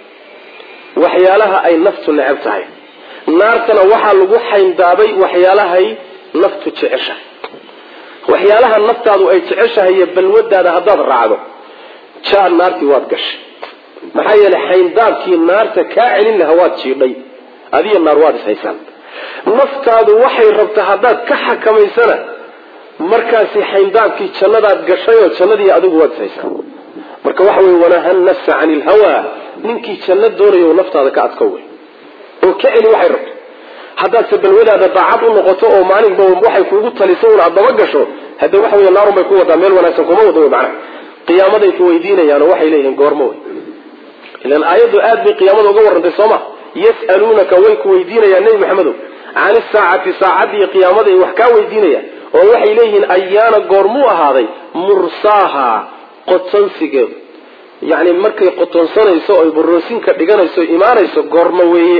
Speaker 1: waxyaalaha ay naftu neceb tahay naartana waxaa lagu xayndaabay waxyaalahay naftu jeceshahay waxyaalaha naftaadu ay jeceshahay iyo balwadaada haddaad raacdo jaar naartii waad gashay maxaa yeelay xayndaabkii naarta kaa celin laha waad jiidhay adiyo naar waad ishaysaan naftaadu waxay rabta haddaad ka xakamaysana markaasi xayndaabkii jannadaad gashay oo jannadii adigu waad ishaysaan marka waxa wey wanaha nafsa cani ilhawa ninkii janno doonayo naftaada ka adko wey oo ka celi waxay rabto haddaadse balwadaada daacad u noqoto oo maalinba waxay kuugu taliso un aad daba gasho hadde waxa wey naarun bay ku wadaa meel wanaagsan kuma wada wey macnaha qiyaamaday ku weydiinayaanoo waxay leeyihiin goormo wey ilan aayaddu aad bay qiyaamada uga warrantay sooma yas'aluunaka way ku weydiinayaan nebi maxamedow can isaacati saacaddiiyo qiyaamada ay wax kaa weydiinayaan oo waxay leeyihiin ayaana goormuu ahaaday mursaaha qotonsigeedu yacni markay qotonsanayso oy boroosinka dhiganayso imaanayso goormo weeye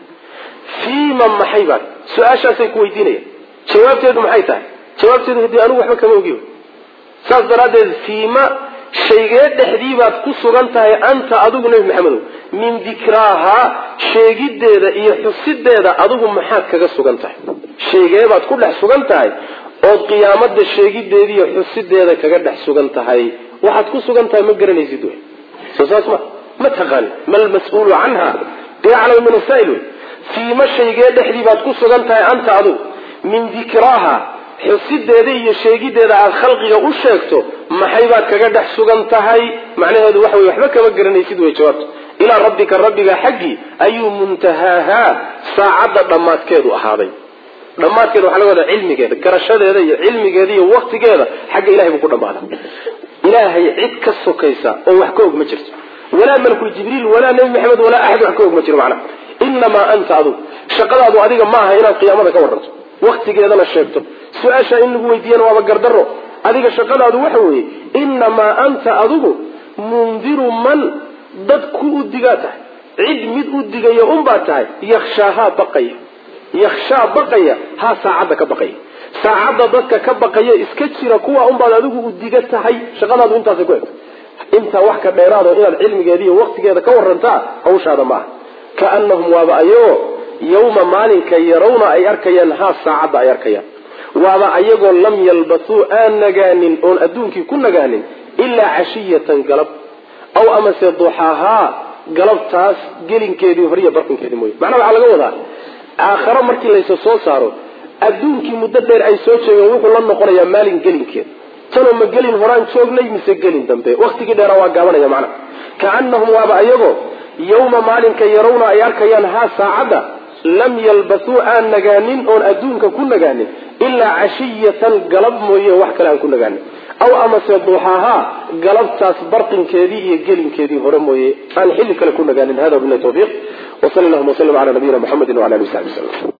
Speaker 1: fiima maxay baan su-aashaasay ku weydiinayaan jawaabteedu maxay tahay jawaabteedu hadii anigu waxba kama ogi saas daraaddeed fiima shaygee dhexdii baad ku sugan tahay anta adigu nebi maxamedow min dikraahaa sheegiddeeda iyo xusideeda adigu maxaad kaga sugan tahay shaygee baad ku dhex sugan tahay ood qiyaamada sheegideeda iyo xusideeda kaga dhex sugan tahay waxaad ku sugan tahay ma garanaysid wey soo saas ma ma taqaani mal mas-uulu canha biaclam min asaa'il wey fiima shaygee dhexdii baad ku sugan tahay anta adigu min dikraaha xusideeda iyo sheegideeda aada khalqiga u sheegto maxay baad kaga dhex sugan tahay macnaheedu waxa wey waxba kama garanaysid way jawaabto ilaa rabbika rabbiga xaggii ayuu muntahaahaa saacadda dhammaadkeedu ahaaday dhammaadkeeda waxaa laga wadaa cilmigeeda garashadeeda iyo cilmigeeda iyo waktigeeda xagga ilahay buu ku dhammaada ilaahay cid ka sokaysa oo wax ka og ma jirto walaa malkul jibriil walaa nebi maxamed walaa axad wax ka og ma jiro macnaha inamaa anta adugu shaqadaadu adiga ma aha inaad qiyaamada ka waranto waktigeedana sheegto su-aashaa in lagu weydiiyana waaba gardaro adiga shaqadaadu waxa weeye inamaa anta adigu mundiru man dad ku u digaa tahay cid mid u digaya unbaa tahay yakshaahaa baqaya yakshaa baqaya haa saacadda ka baqaya saacadda dadka ka baqaya iska jira kuwa unbaad adigu u diga tahay shaqadaadu intaasay ku egto intaa wax ka dheeraado inaad cilmigeeda iyo waktigeeda ka warantaa hawshaada ma aha kaanahum waaba ayagoo yawma maalinka yarawna ay arkayaan haa saacadda ay arkayaan waaba ayagoo lam yalbasuu aan nagaanin oon adduunkii ku nagaanin ilaa cashiyatan galab aw amase duxaahaa galabtaas gelinkeedii horiya barqinkeedii mooye macnaha waxaa laga wadaa aakharo markii laysa soo saaro adduunkii muddo dheer ay soo joogeen wuxuu la noqonayaa maalin gelinkeed tanoo ma gelin horaan joognay mise gelin dambe waktigii dheeraa waa gaabanaya macnaha kaanahum waaba ayagoo yawma maalinka yarawna ay arkayaan haa saacadda lam yalbasuu aan nagaanin oon adduunka ku nagaanin ilaa cashiyatan galab mooye wax kale aan ku nagaanin aw amase duuxahaa galabtaas barqinkeedii iyo gelinkeedii hore mooye aan xilli kale ku nagaanin hada bilahi tawfiiq wsal llahuma wslm ala nabiyina mxamedi wala ali w sabi wslm